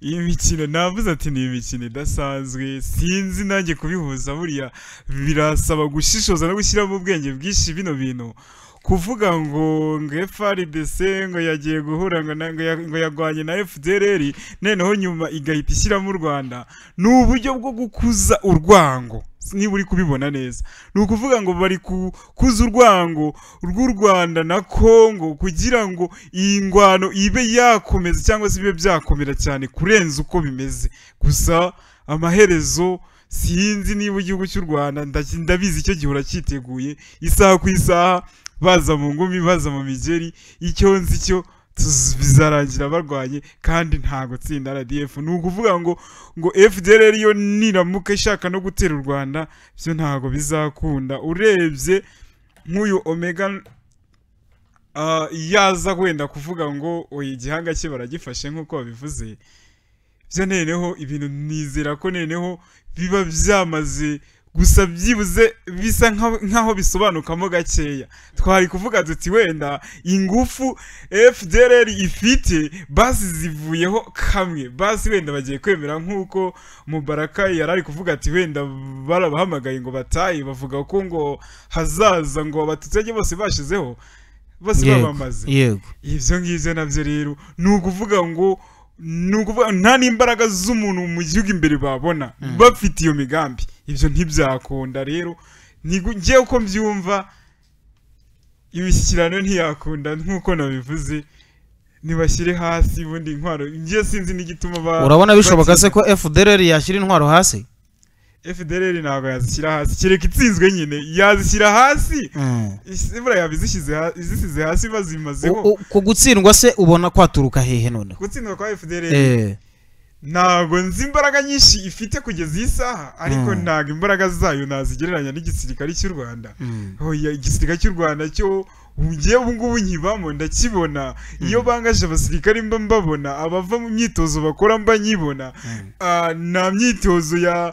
iyi mikino navuze ati ni imikino idasanzwe sinzi nanjye kubihuza buriya birasaba gushishoza no gushyiramo ubwenge bwinshi bino bintu kuvuga ngo ngo FRDC ngo yagiye guhura ngo na- ngo ya- ngo yarwanye na FDLR noneho nyuma igahita ishyiramo u Rwanda ni uburyo bwo gukuza urwango niba uri kubibona neza ni ukuvuga ngo bari kukuza urwango rw'u rwanda na kongo kugira ngo iyi ngwano ibe yakomeza cyangwa se ibe byakomera cyane kurenza uko bimeze gusa amaherezo sinzi niba igihugu cy'u rwanda ndaki- ndabizi icyo gihora cyiteguye isaha ku isaha baza mu ngumi baza mu migeri icyo nzi cyo tuz- bizarangira barwanye kandi ntago tsinda RDF ni ukuvuga ngo ngo FDLR yo niramuka ishaka no gutera u Rwanda byo ntago bizakunda urebye nk'uyu Omega ah, yaza wenda kuvuga ngo oya igihanga cye baragifashe nk'uko babivuze byo noneho ibintu nizera ko noneho biba byamaze gusa byibuze bisa nka- nk'aho bisobanukamo gakeya twari kuvuga tuti wenda ingufu fdrr ifite basi zivuyeho kamwe basi wenda bagiye kwemera nk'uko mubaraka yari ari kuvuga ati wenda barabahamagaye ngo bataye bavuga ko ngo hazaza ngo abatutsi bose bashizeho bose babamaze yego ibyo ngibyo nabyo rero ni ukuvuga ngo ni ukuvuga nta n'imbaraga z'umuntu mu gihugu imbere babona bafite iyo migambi ibyo ntibyakunda rero ntigu- njyewe uko mbyumva imishyikirano ntiyakunda nk'uko nabivuze ntibashyire hasi ubundi intwaro njyewe sinzi n'igituma ba urabona bishoboka se batsinda. ko fdr yashyira intwaro hasi FDLR ntabwo yazishyira hasi kereka itsinzwe nyine yazishyira hasi Mm. Isi- buriya yazishyize ha- izisize hasi bazimazeho U- u- ku gutsindwa se ubona kwaturuka hehe noneho gutsindwa kwa FDLR Eh, ntabwo nzi imbaraga nyinshi ifite kugeza iyi saha ariko Mm. ntabwo imbaraga zayo nazigereranya n'igisirikare cy'u rwanda mm. oya igisirikare cy'u rwanda cyo ngewe ubu ngubu nkibamo ndakibona iyo bangaje abasirikare mba mbabona abava mu myitozo bakora mba nyibona Ah, nta myitozo ya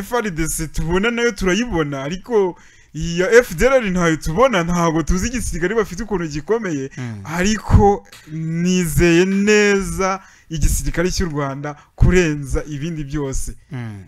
frdc tubona nayo turayibona ariko iya fdr ntayo tubona ntabwo tuzi igisirikare bafite ukuntu gikomeye Mm. ariko nizeye neza igisirikare cy'u rwanda kurenza ibindi byose Mm.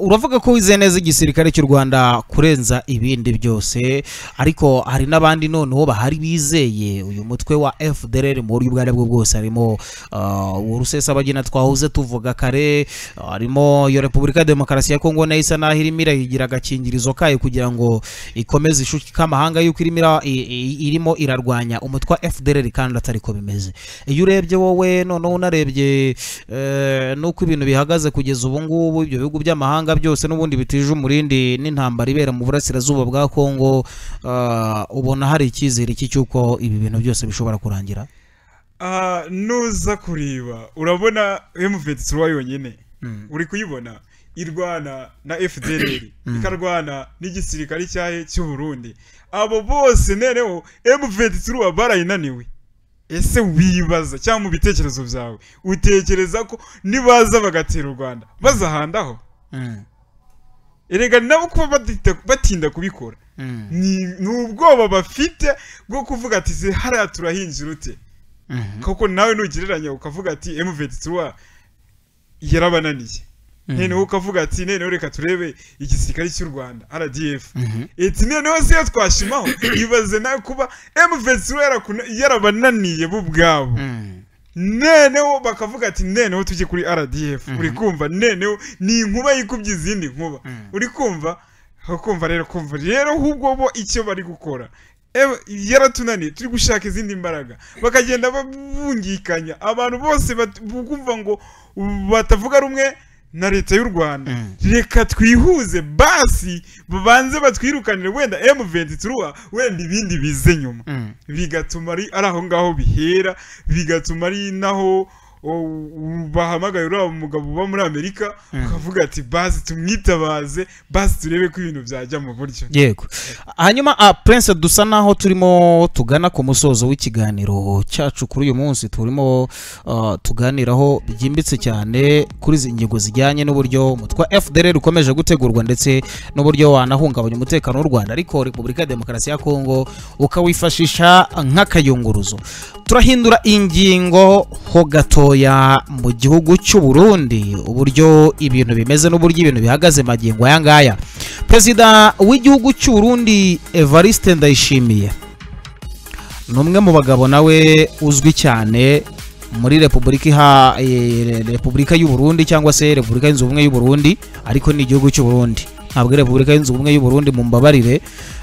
uravuga ko wizeye neza igisirikare cy'u rwanda kurenza ibindi byose ariko hari n'abandi noneho bahari bizeye uyu mutwe wa fdr mu buryo ubwo ari bwo bwose harimo uh, rusesabagina twahuze tuvuga kare ah, harimo iyo repubulika ya demokarasi ya kongo nayo isa naho irimo irayigira agakingirizo kayo kugira ngo ikomeze ishuka amahanga y'uko irimo, ira- i- i- irimo irarwanya umutwe wa fdr kandi atari ko bimeze iyo urebye wowe noneho unarebye eh, n'uko ibintu bihagaze kugeza ubu ngubu ibyo bihugu by'amahanga byose n'ubundi bitije umurindi n'intambara ibera mu burasirazuba bwa kongo ah, ubona hari icyizere iki cy'uko ibi bintu byose bishobora kurangira Ah, nuza kureba urabona M23 yonyine Mm. uri kuyibona irwana na FDLR ikarwana n'igisirikare cyahe cy'u Burundi abo bose nereho M23 barayinaniwe ese wibaza cyangwa mu bitekerezo byawe utekereza ko nibaza bagatera u Rwanda bazahandaho Mm, erega nabo kuba badita- batinda kubikora mm, ni ni ubwoba bafite bwo kuvuga ati "Se hariya turahinjira ute mhm, koko nawe nugereranya ukavuga ati M23 yarabananiye Mhm. noneho ukavuga ati noneho reka turebe igisirikare cy'u Rwanda RDF mhm. eti noneho se iyo twashimaho ibaze nawe kuba M23 yarakuna- yarabananiye bo ubwabo Mm, noneho bakavuga ati noneho tujye kuri RDF uri kumva noneho ni inkuba yikubye izindi nkuba uri kumva ukumva rero kumva rero ahubwo bo icyo bari gukora Ewe, yaratunaniye turi gushaka izindi mbaraga bakagenda babungikanya abantu bose bat- kumva ngo batavuga rumwe na leta y'u rwanda Mm. reka twihuze basi babanze batwirukanire wenda M23 wenda ibindi bize nyuma mm. bigatuma ari ari aho ngaho bihera bigatuma ari naho o- u- bahamagaye uriya mugabo uba muri amerika ukavuga ati bazi tumwitabaze bazi turebe ko ibintu byajya mu buryo yego hanyuma ah, prince dusa naho turimo tugana ku musozo w'ikiganiro cyacu kuri uyu munsi turimo ah, tuganiraho byimbitse cyane kuri izi ngingo zijyanye n'uburyo umutwe wa fdr ukomeje gutegurwa ndetse n'uburyo wanahungabanya umutekano w'u rwanda ariko repubulika ya demokarasi ya kongo ukawifashisha nk'akayunguruzo turahindura ingingo ho gatoya mu gihugu cy'u burundi uburyo ibintu bimeze n'uburyo ibintu bihagaze magingo aya ngaya perezida w'igihugu cy'u Burundi evariste ndayishimiye ni umwe mu bagabo nawe uzwi cyane muri repubulika iha eh, repubulika y'u Burundi cyangwa se repubulika yunze ubumwe y'u Burundi ariko ni igihugu cy'u Burundi ntabwo ari repubulika yunze ubumwe y'u Burundi mumbabarire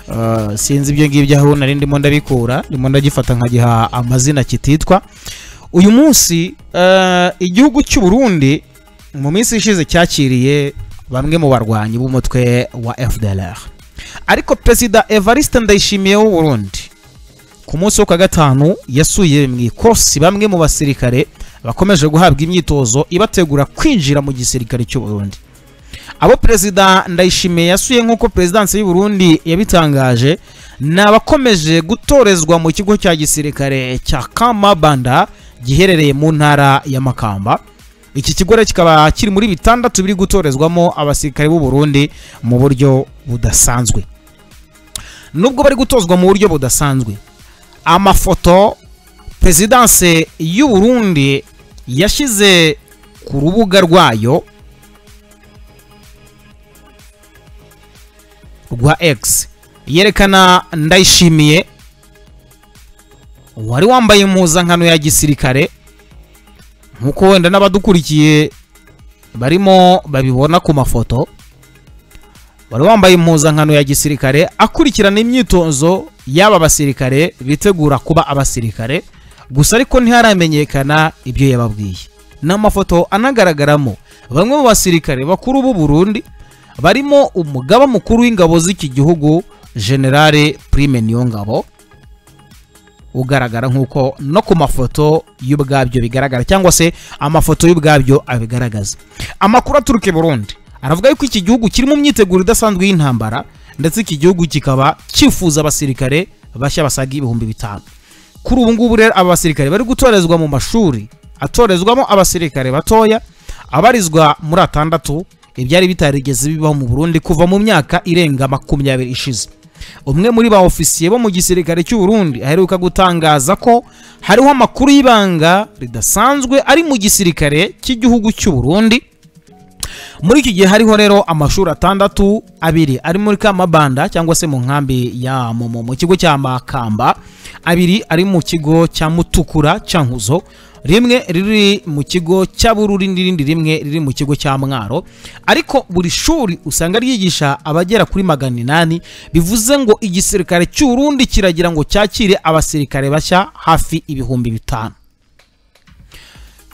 uh, sinzi ibyo ngibyo aho nari ndimo ndabikura ndimo ndagifata nkagiha amazina kititwa uyu munsi eh, igihugu cy'u Burundi mu minsi ishize cyakiriye bamwe mu barwanyi b'umutwe wa FDLR ariko perezida Evariste Ndayishimiye w'u Burundi ku munsi wo ku wa gatanu yasuye mu ikosi bamwe mu basirikare bakomeje guhabwa imyitozo ibategura kwinjira mu gisirikare cy'u Burundi abo perezida ndayishimiye yasuye nk'uko perezidansi y'u Burundi yabitangaje ni abakomeje gutorezwa mu kigo cya gisirikare cya kamabanda giherereye mu ntara ya makamba iki kigo rero kikaba kiri muri bitandatu biri gutorezwamo abasirikare b'u Burundi mu buryo budasanzwe nubwo bari gutozwa mu buryo budasanzwe amafoto pezidanse y'u Burundi yashyize ku rubuga rwayo rwa X yerekana ndayishimiye wari wambaye impuzankano ya gisirikare nk'uko wenda n'abadukurikiye barimo babibona ku mafoto wari wambaye impuzankano ya gisirikare akurikirana imyitozo y'aba basirikare bitegura kuba abasirikare gusa ariko ntiharamenyekana ibyo yababwiye ni amafoto anagaragaramo bamwe mu basirikare bakuru b'u Burundi barimo umugaba mukuru w'ingabo z'iki gihugu generale Prime Niyongabo ugaragara nk'uko no ku mafoto y'ubwabyo bigaragara cyangwa se amafoto y'ubwabyo abigaragaza amakuru aturuka i Burundi aravuga yuko iki gihugu kiri mu myiteguro idasanzwe y'intambara ndetse iki gihugu kikaba cyifuza abasirikare bashya basaga ibihumbi bitanu kuri ubu ngubu rero aba basirikare bari gutorezwa mu mashuri atorezwamo abasirikare batoya abarizwa muri atandatu ibyari bitarigeze bibaho mu Burundi kuva mu myaka irenga makumyabiri ishize umwe muri ba ofisiye bo mu gisirikare cy'u Burundi aheruka gutangaza ko hariho amakuru y'ibanga ridasanzwe ari mu gisirikare cy'igihugu cy'u Burundi muri iki gihe hariho rero amashuri atandatu abiri ari muri kamabanda cyangwa se mu nkambi ya momo mu kigo cya makamba abiri ari mu kigo cya mutukura cya nkuzo rimwe riri mu kigo cya bururi n'irindi rimwe riri mu kigo cya mwaro ariko buri shuri usanga ryigisha abagera kuri magana inani bivuze ngo igisirikare cy'urundi kiragira ngo cyakire abasirikare bashya hafi ibihumbi bitanu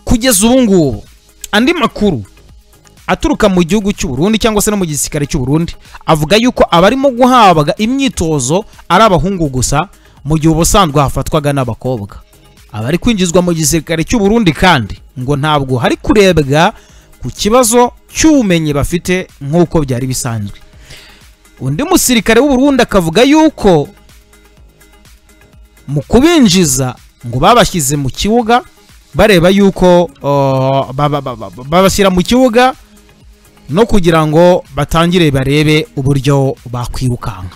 kugeza ubu ngubu andi makuru aturuka mu gihugu cy'u Burundi cyangwa se no mu gisirikare cy'u Burundi avuga yuko abarimo guhabwa imyitozo ari abahungu gusa mu gihe ubusanzwe hafatwaga n'abakobwa abari kwinjizwa mu gisirikare cy'u Burundi kandi ngo ntabwo hari kurebwa ku kibazo cy'ubumenyi bafite nk'uko byari bisanzwe undi musirikare w'u Burundi akavuga yuko mu kubinjiza ngo babashyize mu kibuga bareba yuko uh, baba- baba- babashyira mu kibuga no kugira ngo batangire barebe uburyo bakwirukanka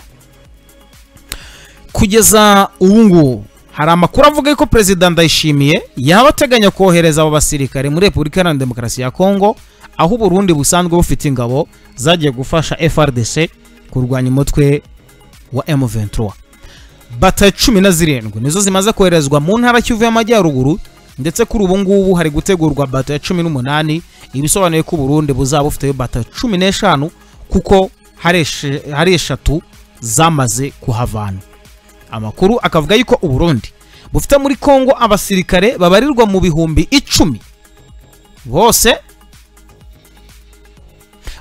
kugeza ubu ngubu hari amakuru avuga ko perezida ndayishimiye yaba ateganya kohereza abo basirikare muri repubulika iharanira demokarasi ya kongo aho uburundi busanzwe bufite ingabo zagiye gufasha frdc kurwanya umutwe wa m23 batayo cumi na zirindwi nizo zimaze koherezwa mu ntara kivu y'amajyaruguru ndetse kuri ubu ngubu hari gutegurwa bato ya cumi n'umunani ibisobanuye ko Burundi buzaba bufite bato cumi n'eshanu kuko hari eshe- hari eshatu zamaze kuhavana amakuru akavuga yuko Uburundi bufite muri Kongo abasirikare babarirwa mu bihumbi icumi bose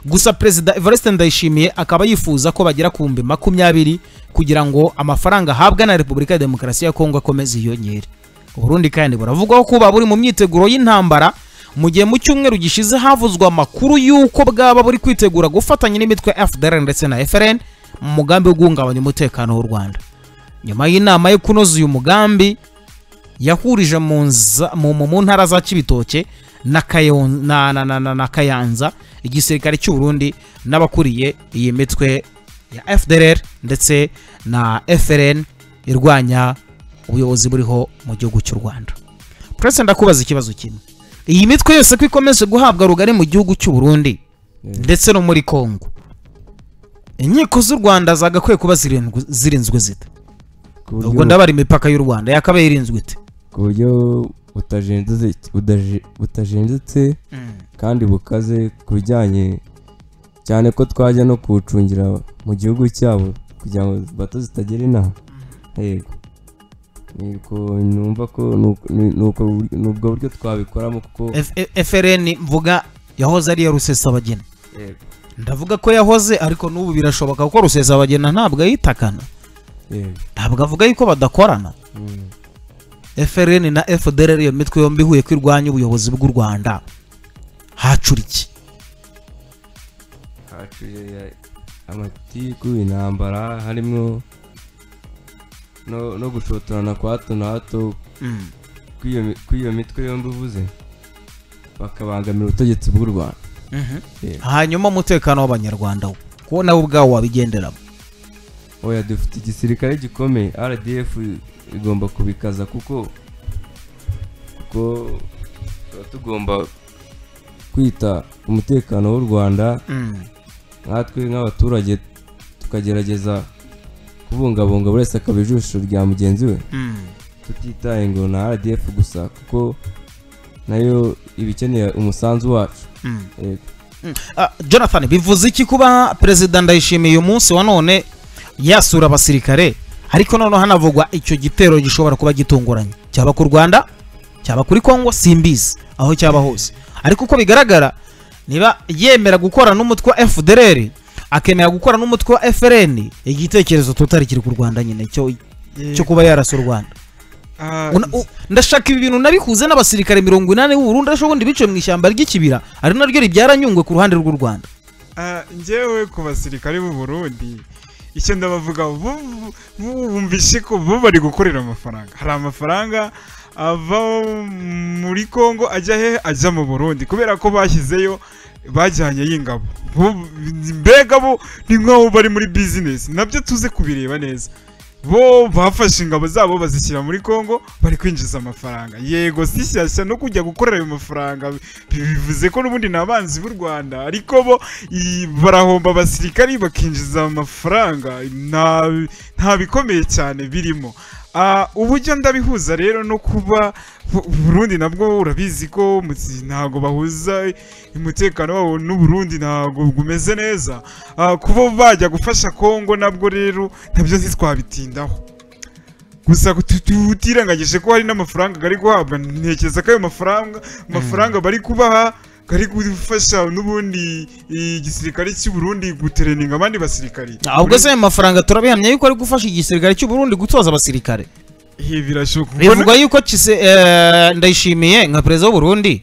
gusa perezida Evariste Ndayishimiye akaba yifuza ko bagera ku bihumbi makumyabiri kugira ngo amafaranga ahabwa na Repubulika ya Demokarasi ya Kongo akomeze yiyongere Burundi kandi buravugwaho kuba buri mu myiteguro y'intambara mu gihe mu cyumweru gishize havuzwe amakuru y'uko bwaba buri kwitegura gufatanya n'imitwe ya FDLR ndetse na FRN mu mugambi wo guhungabanya umutekano w'u Rwanda nyuma y'inama yo kunoza uyu mugambi yahurije mu nza- mu- mu mu ntara za Kibitoke na Kayon- na- na- na- na- na Kayanza igisirikare cy'u Burundi n'abakuriye iyi mitwe ya FDLR ndetse na FRN irwanya ubuyobozi buriho mu gihugu cy'u Rwanda Prince ndakubaza ikibazo kimwe iyi mitwe yose ko ikomeje guhabwa rugari mu gihugu cy'u Burundi ndetse no muri Kongo inkiko z'u Rwanda zagakwiye kuba zirindwi- zirinzwe zita ku buryo- ubwo ndabara imipaka y'u Rwanda yakabaye irinzwe ite ku buryo butajenjetse budaje- butajenjetse kandi bukaze ku bijyanye cyane ko twajya no kuwucungira mu gihugu cyabo kugira ngo bato zitagera inaha yego niko numva ko nuko- ni- nuko bur- ni ubwo buryo twabikoramo kuko F- F- FRN mvuga yahoze ari iya rusesabagina yego ndavuga ko yahoze ariko n'ubu birashoboka kuko rusesabagina ntabwo ayitakana yego ntabwo avuga yuko badakorana Mm. FRN na FDLR iyo mitwe yombi ihuye ko irwanya ubuyobozi bw'u Rwanda hacura iki haciye amatiku intambara harimo no, no gushotorana kwa hato na hato kw'iyo mi- kw'iyo mitwe yombi uvuze bakabangamira ubutegetsi bw'u rwanda hanyuma umutekano w'abanyarwanda wo ko nawe ubwawo wabigenderamo oya dufite igisirikare gikomeye rdf igomba kubikaza kuko kuko tuba tugomba kwita ku mutekano w'u rwanda nkatwe nk'abaturage tukagerageza kubungabunga buri wese akaba ijisho rya mugenzi we tutitaye ngo na rdf gusa kuko nayo iba ikeneye umusanzu wacu Yego. Ah, jonathan bivuze iki kuba perezida ndayishimiye umunsi wa none yasura abasirikare ariko noneho hanavugwa icyo gitero gishobora kuba gitunguranye cyaba ku rwanda cyaba kuri kongo simbizi aho cyaba hose ariko uko bigaragara niba yemera gukora n'umutwe wa fdr akemera gukora n'umutwe wa frn igitekerezo tutari kiri ku rwanda nyine cyo cyo kuba yarasa u rwanda Ah, Una- u- ndashaka ibi bintu nabikuze n'abasirikare mirongo inani b'uburundi ariko ubundi biciwe mu ishyamba ry'ikibira ari naryo ribyaranyungwe ku ruhande rw'u rwanda Ah, njyewe ku basirikare b'u Burundi icyo ndabavuga bo- bo- bo- bumvishe ko bo bari gukorera amafaranga hari amafaranga ava muri Kongo ajya he ajya mu Burundi kubera ko bashyizeyo bajyanye y'ingabo Bo- mbega bo ni nk'aho bari muri bizinesi nabyo tuze kubireba neza bo bafashe ingabo zabo bazishyira muri Kongo bari kwinjiza amafaranga yego si shyashya no kujya gukorera ayo mafaranga bivuze ko n'ubundi ni abanzi b'u Rwanda ariko bo i- barahomba abasirikari bakinjiza amafaranga nta nta bikomeye cyane birimo Ah, uburyo ndabihuza rero no kuba Bu- Burundi nabwo urabizi ko mutsi- ntago bahuza umutekano wawo n'Uburundi ntago gumeze neza Ah, kuba bajya gufasha Kongo nabwo rero nabyo ntitwabitindaho gusa tu- tu- tutirengagije ko hari n'amafaranga ari guhabwa ntekereza ko ayo mafaranga amafaranga bari kubaha ari gufasha n'ubundi i- igisirikare cy'u Burundi gutereninga abandi basirikari ahubwo se ayo mafaranga turabihamya yuko ari gufasha igisirikare cy'u Burundi gutoza abasirikare Ibi birashoboka bivugwa yuko kise eh, ndayishimiye nka perezida w'u Burundi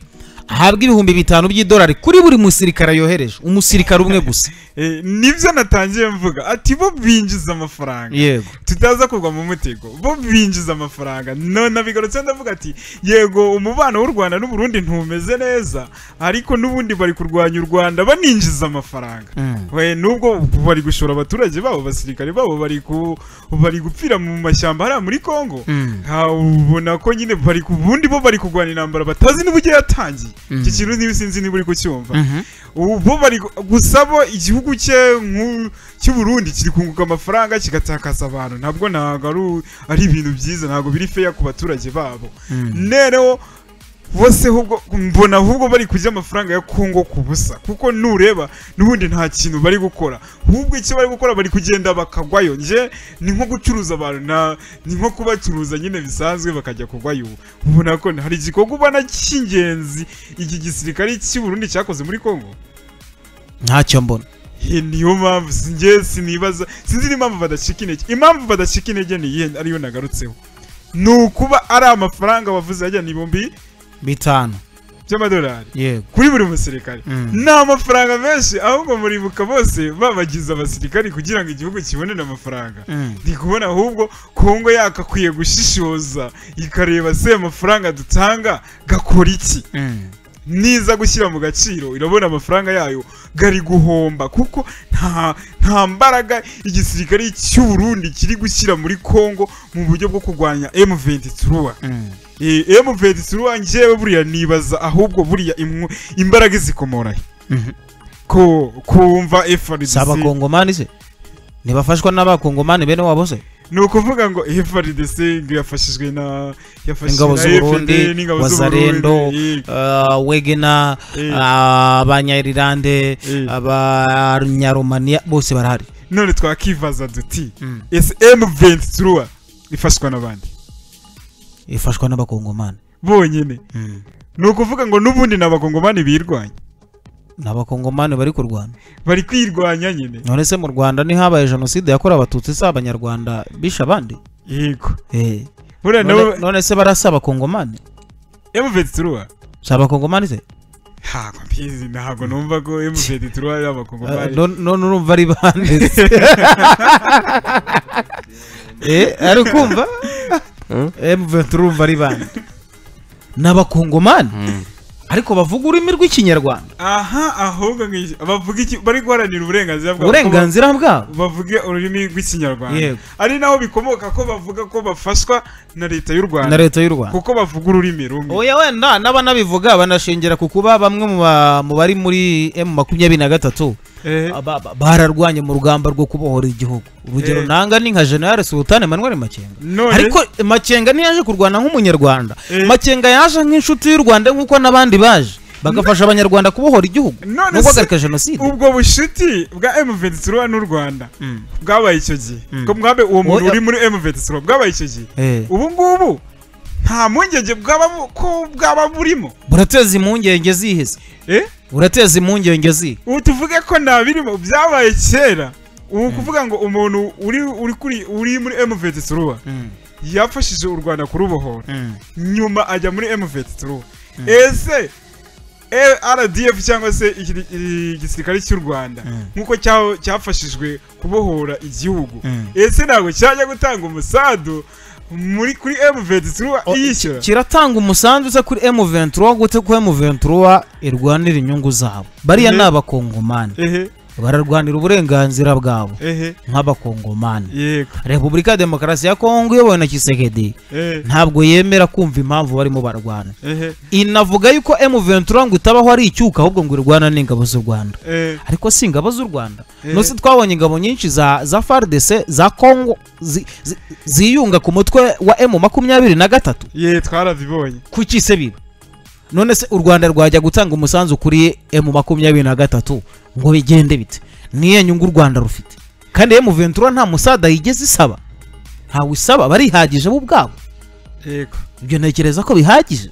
ahabwa ibihumbi bitanu by'idolari kuri buri musirikare yohereje umusirikare umwe gusa Eh, nibyo natangiye mvuga ati bo binjiza amafaranga yego tutaza kugwa mu mutego bo binjiza amafaranga none abigarutse ndavuga ati yego umubano w'u rwanda n'u Burundi ntumeze neza ariko n'ubundi bari kurwanya u rwanda baninjiza amafaranga Mm. we nubwo bari gushora abaturage babo abasirikare babo bari ku bari gupfira mu mashyamba hariya muri kongo Mm. nka ubona ko nyine bari ku bundi bo bari kurwana intambara batazi n'uburyo yatangiye iki kintu niba sinzi niba uri kucyumva Mhm. ubu bari gu- gusa bo igihugu cye nk'u- cy'u Burundi kiri kunguka amafaranga kigatakaza abantu ntabwo ntabwo ari u- ari ibintu byiza ntabwo biri feya ku baturage babo nereho bose ahubwo mbona ahubwo bari kurya amafaranga ya Kongo ku busa kuko nureba n'ubundi nta kintu bari gukora ahubwo icyo bari gukora bari kugenda bakagwayo nje ni nko gucuruza abantu na ni nko kubacuruza nyine bisanzwe bakajya kugwayo ubona ko hari igikorwa ubona cy'ingenzi iki gisirikare cy'i Burundi cyakoze muri Kongo ntacyo mbona He, niyo mpamvu sinjye sinibaza sinzi n'impamvu badacika intege impamvu badacika intege ni iyihe ariyo nagarutseho ni ukuba ari amafaranga bavuze ajya ni ibihumbi bitanu by'amadolari yego kuri buri musirikare Mm. ni amafaranga menshi ahubwo muribuka bose babagize abasirikari kugira ngo igihugu kibonere amafaranga Mm. ndi kubona ahubwo kongo yakakwiye gushishoza ikareba se amafaranga dutanga gakora iki Mm. niza gushyira mu gaciro irabona amafaranga yayo gari guhomba kuko nta nta mbaraga igisirikare cy'u Burundi kiri gushyira muri Kongo mu buryo bwo kurwanya M23 Mm. Eh, M23 njyewe buriya nibaza ahubwo buriya imwo- imbaraga zikomora he? Mhm. ko kumva si FRDC abakongomani se ntibafashwa n'abakongomani bene wabo se ni ukuvuga ngo FRDC ngo yafashijwe na yafashijwe ingabo na z'u FND, Burundi, n'ingabo z'u Wazarendo, Burundi, Ah, wegena eh, eh. ah, abanyairilande Eh. abanyaromaniya bose barahari none twakibaza duti ese M23 ifashwa n'abandi ifashwa n'abakongomani bonyine ni ukuvuga ngo n'ubundi ni abagongomani birwanya ni abakongomani bari kurwana bari kwirwanya nyine none se mu rwanda ntihabaye jenoside yakorewe abatutsi se abanyarwanda bishe abandi yego Eh, buriya nabo none, none se barasa abakongomani M23 si abakongomani se ntabwo mbizi ntabwo numva ko M23 ari Ah, abagongomani none none urumva ari bande se? Eh, ari ukumva Hmm? M23 urumva ari bande ni abakongomani ariko bavuga ururimi rw'ikinyarwanda aha ahubwo nk'iki- bavuga iki bari guharanira uburenganzira bwabo uburenganzira bwabo bavuge ururimi rw'ikinyarwanda Yego. ari naho bikomoka ko bavuga ko bafashwa na leta y'u na rwanda leta y'u rwanda kuko bavuga ururimi rumwe oya wenda n'abanabivuga banashingira ku kuba bamwe mu ba- mu bari muri emu makumyabiri na gatatu Eh, ba- ba- bararwanye mu rugamba rwo kubohora igihugu urugero Eh. nanga ni nka generale sultani emmanuel makenga None? ariko makenga ntiyaje kurwana nk'umunyarwanda Eh. makenga yaje nk'inshuti y'u rwanda nk'uko n'abandi baje bagafasha abanyarwanda kubohora igihugu none no se- guhagarika jenoside ubwo bushuti bwa M23 n'u Rwanda bwabaye icyo gihe Mm. ko mwabe uwo muntu Oya. uri muri M23 bwabaye icyo gihe Eh, ubu ngubu nta mpungenge bwaba bu- ko bwaba burimo burateza impungenge zihese eh burateza impungenge zihe ubu tuvuge ko nta birimo byabaye kera ubu kuvuga ngo umuntu uri uri kuri uri muri M23 yafashije u Rwanda kurubohora nyuma ajya muri M23 ese eh, RDF cyangwa se iki- i- igisirikare cy'u Rwanda nk'uko cya- cyafashijwe kubohora igihugu ese ntabwo cyajya gutanga umusadu muri kuri M23 O- iyishyura kiratanga umusanzu uza kuri M23 gute ko M23 irwanira inyungu zabo bariya Mhm. ni abakongomani ehe bararwanira uburenganzira bwabo ehe nk'abakongomani yego repubulika ya demokarasi ya kongo iyobowe na kisekedi ehe ntabwo yemera kumva impamvu barimo barwana ehe inavuga yuko M23 ngo itabaho ari icyuka ahubwo ngo irwana n'ingabo z'u Rwanda ehe ariko si ingabo z'u Rwanda Eh. nose twabonye ingabo nyinshi za za FARDC za Kongo zi- zi- ziyunga ku mutwe wa M makumyabiri na gatatu ye twarabibonye kuki se biba none se u rwanda rwajya gutanga umusanzu kuri emu makumyabiri na gatatu ngo bigende bite niyo nyungu u rwanda rufite kandi emu ventura nta musada yigeze isaba ntawe isaba barihagije bo ubwabo yego ibyo ntekereza ko bihagije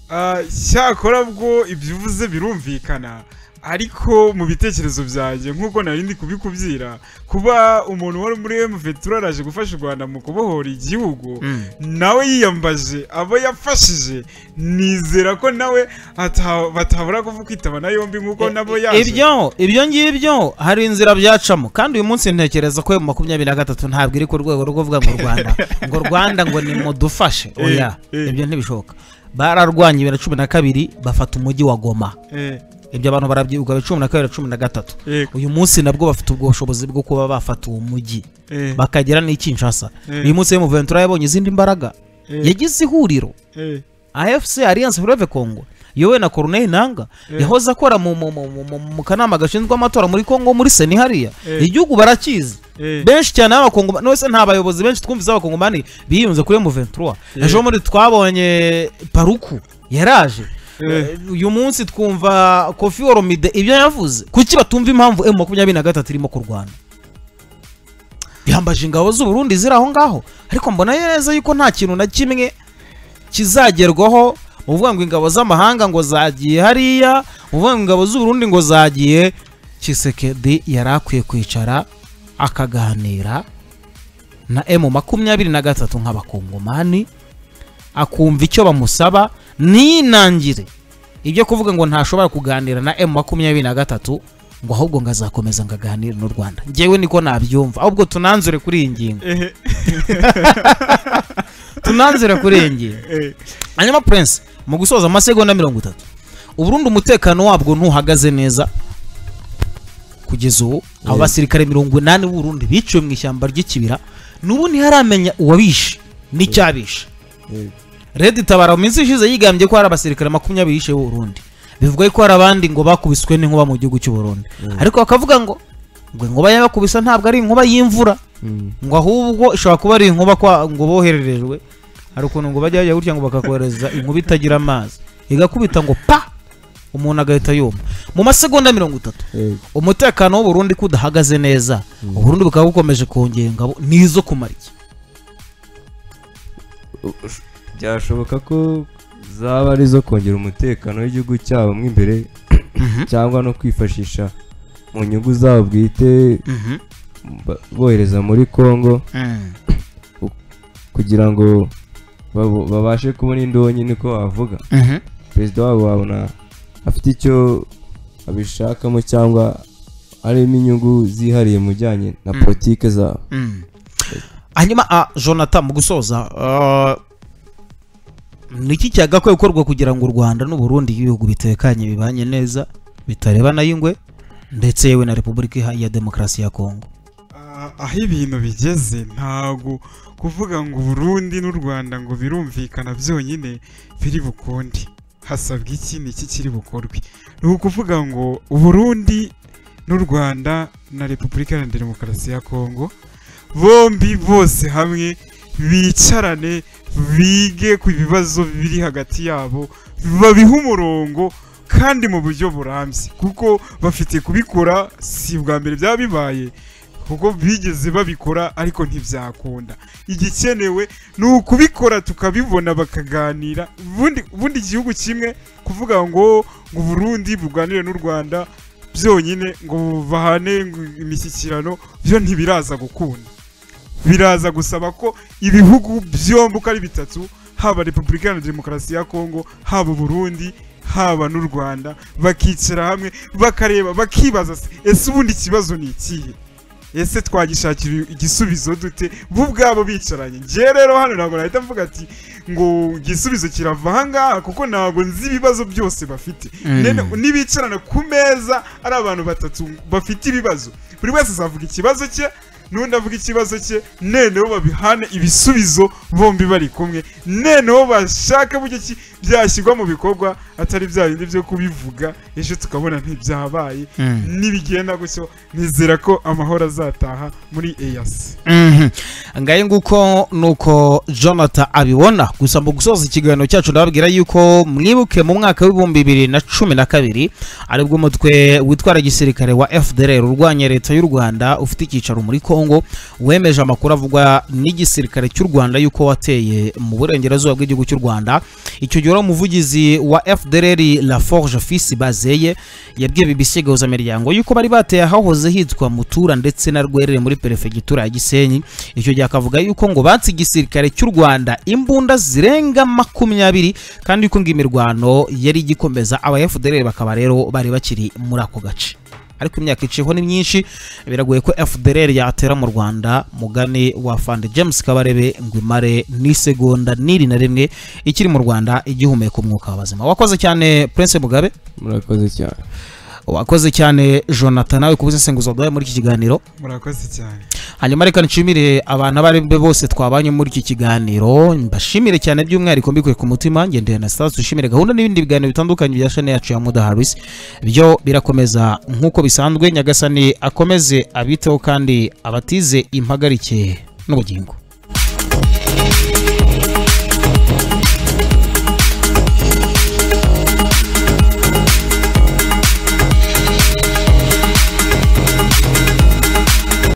Ah, cyakora bwo ibyo uvuze birumvikana ariko mu bitekerezo byanjye nk'uko nari ndi kubikubwira kuba umuntu wari muri M23 araje gufasha u Rwanda mu kubohora igihugu nawe yiyambaje abo yafashije nizera ko nawe ata- batabura kuvuga kwitaba yombi nk'uko nabo yaje ibyo ibyo ngibyo hari inzira byacamo kandi uyu munsi ntekereza ko emu makumyabiri na gatatu ntabwo iri ku rwego rwo kuvuga ngo rwanda ngo rwanda ngo nimudufashe oya eh. ibyo ntibishoboka bararwanya bibiri na cumi na kabiri bafata umujyi wa goma Eh, ibyo abantu barabyibuka cumi na kabiri cumi na gatatu Yego. uyu munsi nabwo bafite ubwo bushobozi bwo kuba bafata uwo mujyi eh, bakagira n'ikinshasa Eh. uyu munsi Ventura yabonye izindi mbaraga eh, yagize ihuriro eh, AFC Alliance Fleuve Congo yowe na Corneille Nanga Eh. yahoze akora mu, mu, mu, mu, mu, mu kanama gashinzwe amatora muri Congo muri Seni hariya Eh. igihugu barakizi eh, benshi cyane b'abakongo none se nta bayobozi benshi twumvise b'abakongomani biyunze kuri M23 ejo muri twabonye paruku yaraje Eh. uyu munsi twumva kofi oromide ibyo yavuze kuki batumva impamvu m makumyabiri na gatatu irimo kurwana yambaje ingabo z'uburundi ziri aho ngaho ariko mbona neza yuko nta kintu na kimwe kizagerwaho muvuga ngo ingabo z'amahanga ngo zagiye hariya muvuga ngo ingabo z'uburundi ngo zagiye kisekedi yari akwiye kwicara akaganira na emu makumyabiri na gatatu nk'abakongomani akumva icyo bamusaba ninangire ibyo kuvuga ngo ntashobora kuganira na emu makumyabiri na gatatu ngo ahubwo ngo azakomeza ngo aganire n'u rwanda ngewe niko nabyumva ahubwo tunanzure kuri iyi ngingo eh, tunanzire kuri iyi ngingo eh, hanyuma prince mu gusoza amasegonda mirongo itatu uburundi umutekano wabwo ntuhagaze neza kugeza ubu abo basirikare mirongo inani b'uburundi biciwe mu ishyamba ry'ikibira n'ubu ntiharamenya uwabishe n'icyabishe Yego. red tabara mu minsi ishize yigambye ko hari abasirikare makumyabiri yishe b'uburundi bivuga ko hari abandi ngo bakubiswe n'inkuba mu gihugu cy'uburundi ariko bakavuga ngo ngo inkuba yabakubisa ntabwo ari inkuba y'imvura Mm. ngo ahubwo ishobora kuba ari inkuba kwa ngo bohererejwe hari ukuntu ngo bajya bajya gutya ngo bakakohereza inkuba itagira amazi igakubita ngo pa umuntu agahita yumva mu masegonda mirongo itatu Yego. umutekano w'uburundi ko udahagaze neza uburundi bukaba bukomeje kongera ingabo n'izo kumara iki byashoboka ko zaba ari izo kongera umutekano w'igihugu cyabo mo imbere cyangwa no kwifashisha mu nyungu zabo bwite ba- bohereza muri congo kugira ngo babo- babashe kubona indonyi niko bavuga perezida wabo wabona afite icyo abishakamo cyangwa harimo inyungu zihariye mu bijyanye na politike zabo hanyuma a jonathan mu gusoza ah, niki cyagakwiye gukorwa kugira ngo u rwanda n'uburundi ibihugu bitekanye bibanye neza bitarebana y'ingwe ndetse yewe na repubulika iha- ya demokarasi ya kongo Ah, aho ibintu bigeze ntago kuvuga ngo Burundi n'u Rwanda ngo birumvikana byonyine biri bukunde hasabwa iki niki kiri bukorwe ni ukuvuga ngo u Burundi n'u Rwanda na Repubulika Iharanira Demokarasi ya Kongo bombi bose hamwe bicarane bige ku bibazo biri hagati yabo babihe umurongo kandi mu buryo burambye kuko bafite kubikora si ubwa mbere byaba bibaye kuko bigeze babikora ariko ntibyakunda igikenewe ni ukubikora tukabibona bakaganira ubundi ubundi igihugu kimwe kuvuga ngo ngo Burundi burwanire n'u Rwanda byonyine ngo bahane imishyikirano byo ntibiraza gukunda biraza gusaba ko ibihugu byombi uko ari bitatu haba repubulika iharanira demokarasi ya kongo haba burundi haba n'u rwanda bakicara hamwe bakareba bakibaza se, ese ubundi ikibazo ni ikihe ese twagishakira igisubizo dute bo ubwabo bicaranye njyewe rero hano ntabwo nahita mvuga ati ngo igisubizo kirava ahangaha kuko ntabwo nzi ibibazo byose bafite Mm. Nene- nibicarana ku meza ari abantu batatu bafite ibibazo buri wese azavuga ikibazo cye n'undi avuga ikibazo cye noneho babihane ibisubizo bombi bari kumwe noneho bashaka buryo ki byashyirwa mu bikorwa atari bya bindi byo kubivuga ejo tukabona ntibyabaye nibigenda gutyo nizera ko amahoro azataha muri eyasi Mhm. ngaye nguko nuko jonathan abibona gusa mu gusoza ikiganiro cyacu ndababwira yuko mwibuke mu mwaka w'ibihumbi bibiri na cumi na kabiri aribwo umutwe witwara gisirikare wa fdr urwanya leta y'u rwanda ufite icyicaro muri congo wemeje amakuru avugwa n'igisirikare cy'u rwanda yuko wateye mu burengerazuba bw'igihugu cy'u rwanda icyo gihe wari umuvugizi wa fdr la forge fisi bazeye yabwiye bbc gahuzamiryango yuko bari bateye ahahoze hitwa mutura ndetse na rwerere muri perefegitura ya gisenyi icyo gihe akavuga yuko ngo batse igisirikare cy'u rwanda imbunda zirenga makumyabiri kandi yuko ngo imirwano yari igikomeza aba fdr bakaba rero bari bakiri muri ako gace ariko imyaka iciyeho ni myinshi biragoye ko fdr yatera mu rwanda mugani wa fande james kabarebe ngo imare n'isegonda n'iri na rimwe ikiri mu rwanda igihumeka umwuka w'abazima wakoze cyane prince mugabe murakoze cyane wakoze cyane jonathan nawe kubuze insenguzo duhaye muri iki kiganiro murakoze cyane hanyuma reka nshimire abantu abo ari bo bose twabanye muri iki kiganiro mbashimire cyane by'umwihariko mbikuye ku mutima ngendeye na sitasi ushimire gahunda n'ibindi biganiro bitandukanye bya shane yacu ya muda harisi byo birakomeza nk'uko bisanzwe nyagasani akomeze abiteho kandi abatize impagarike n'ubugingo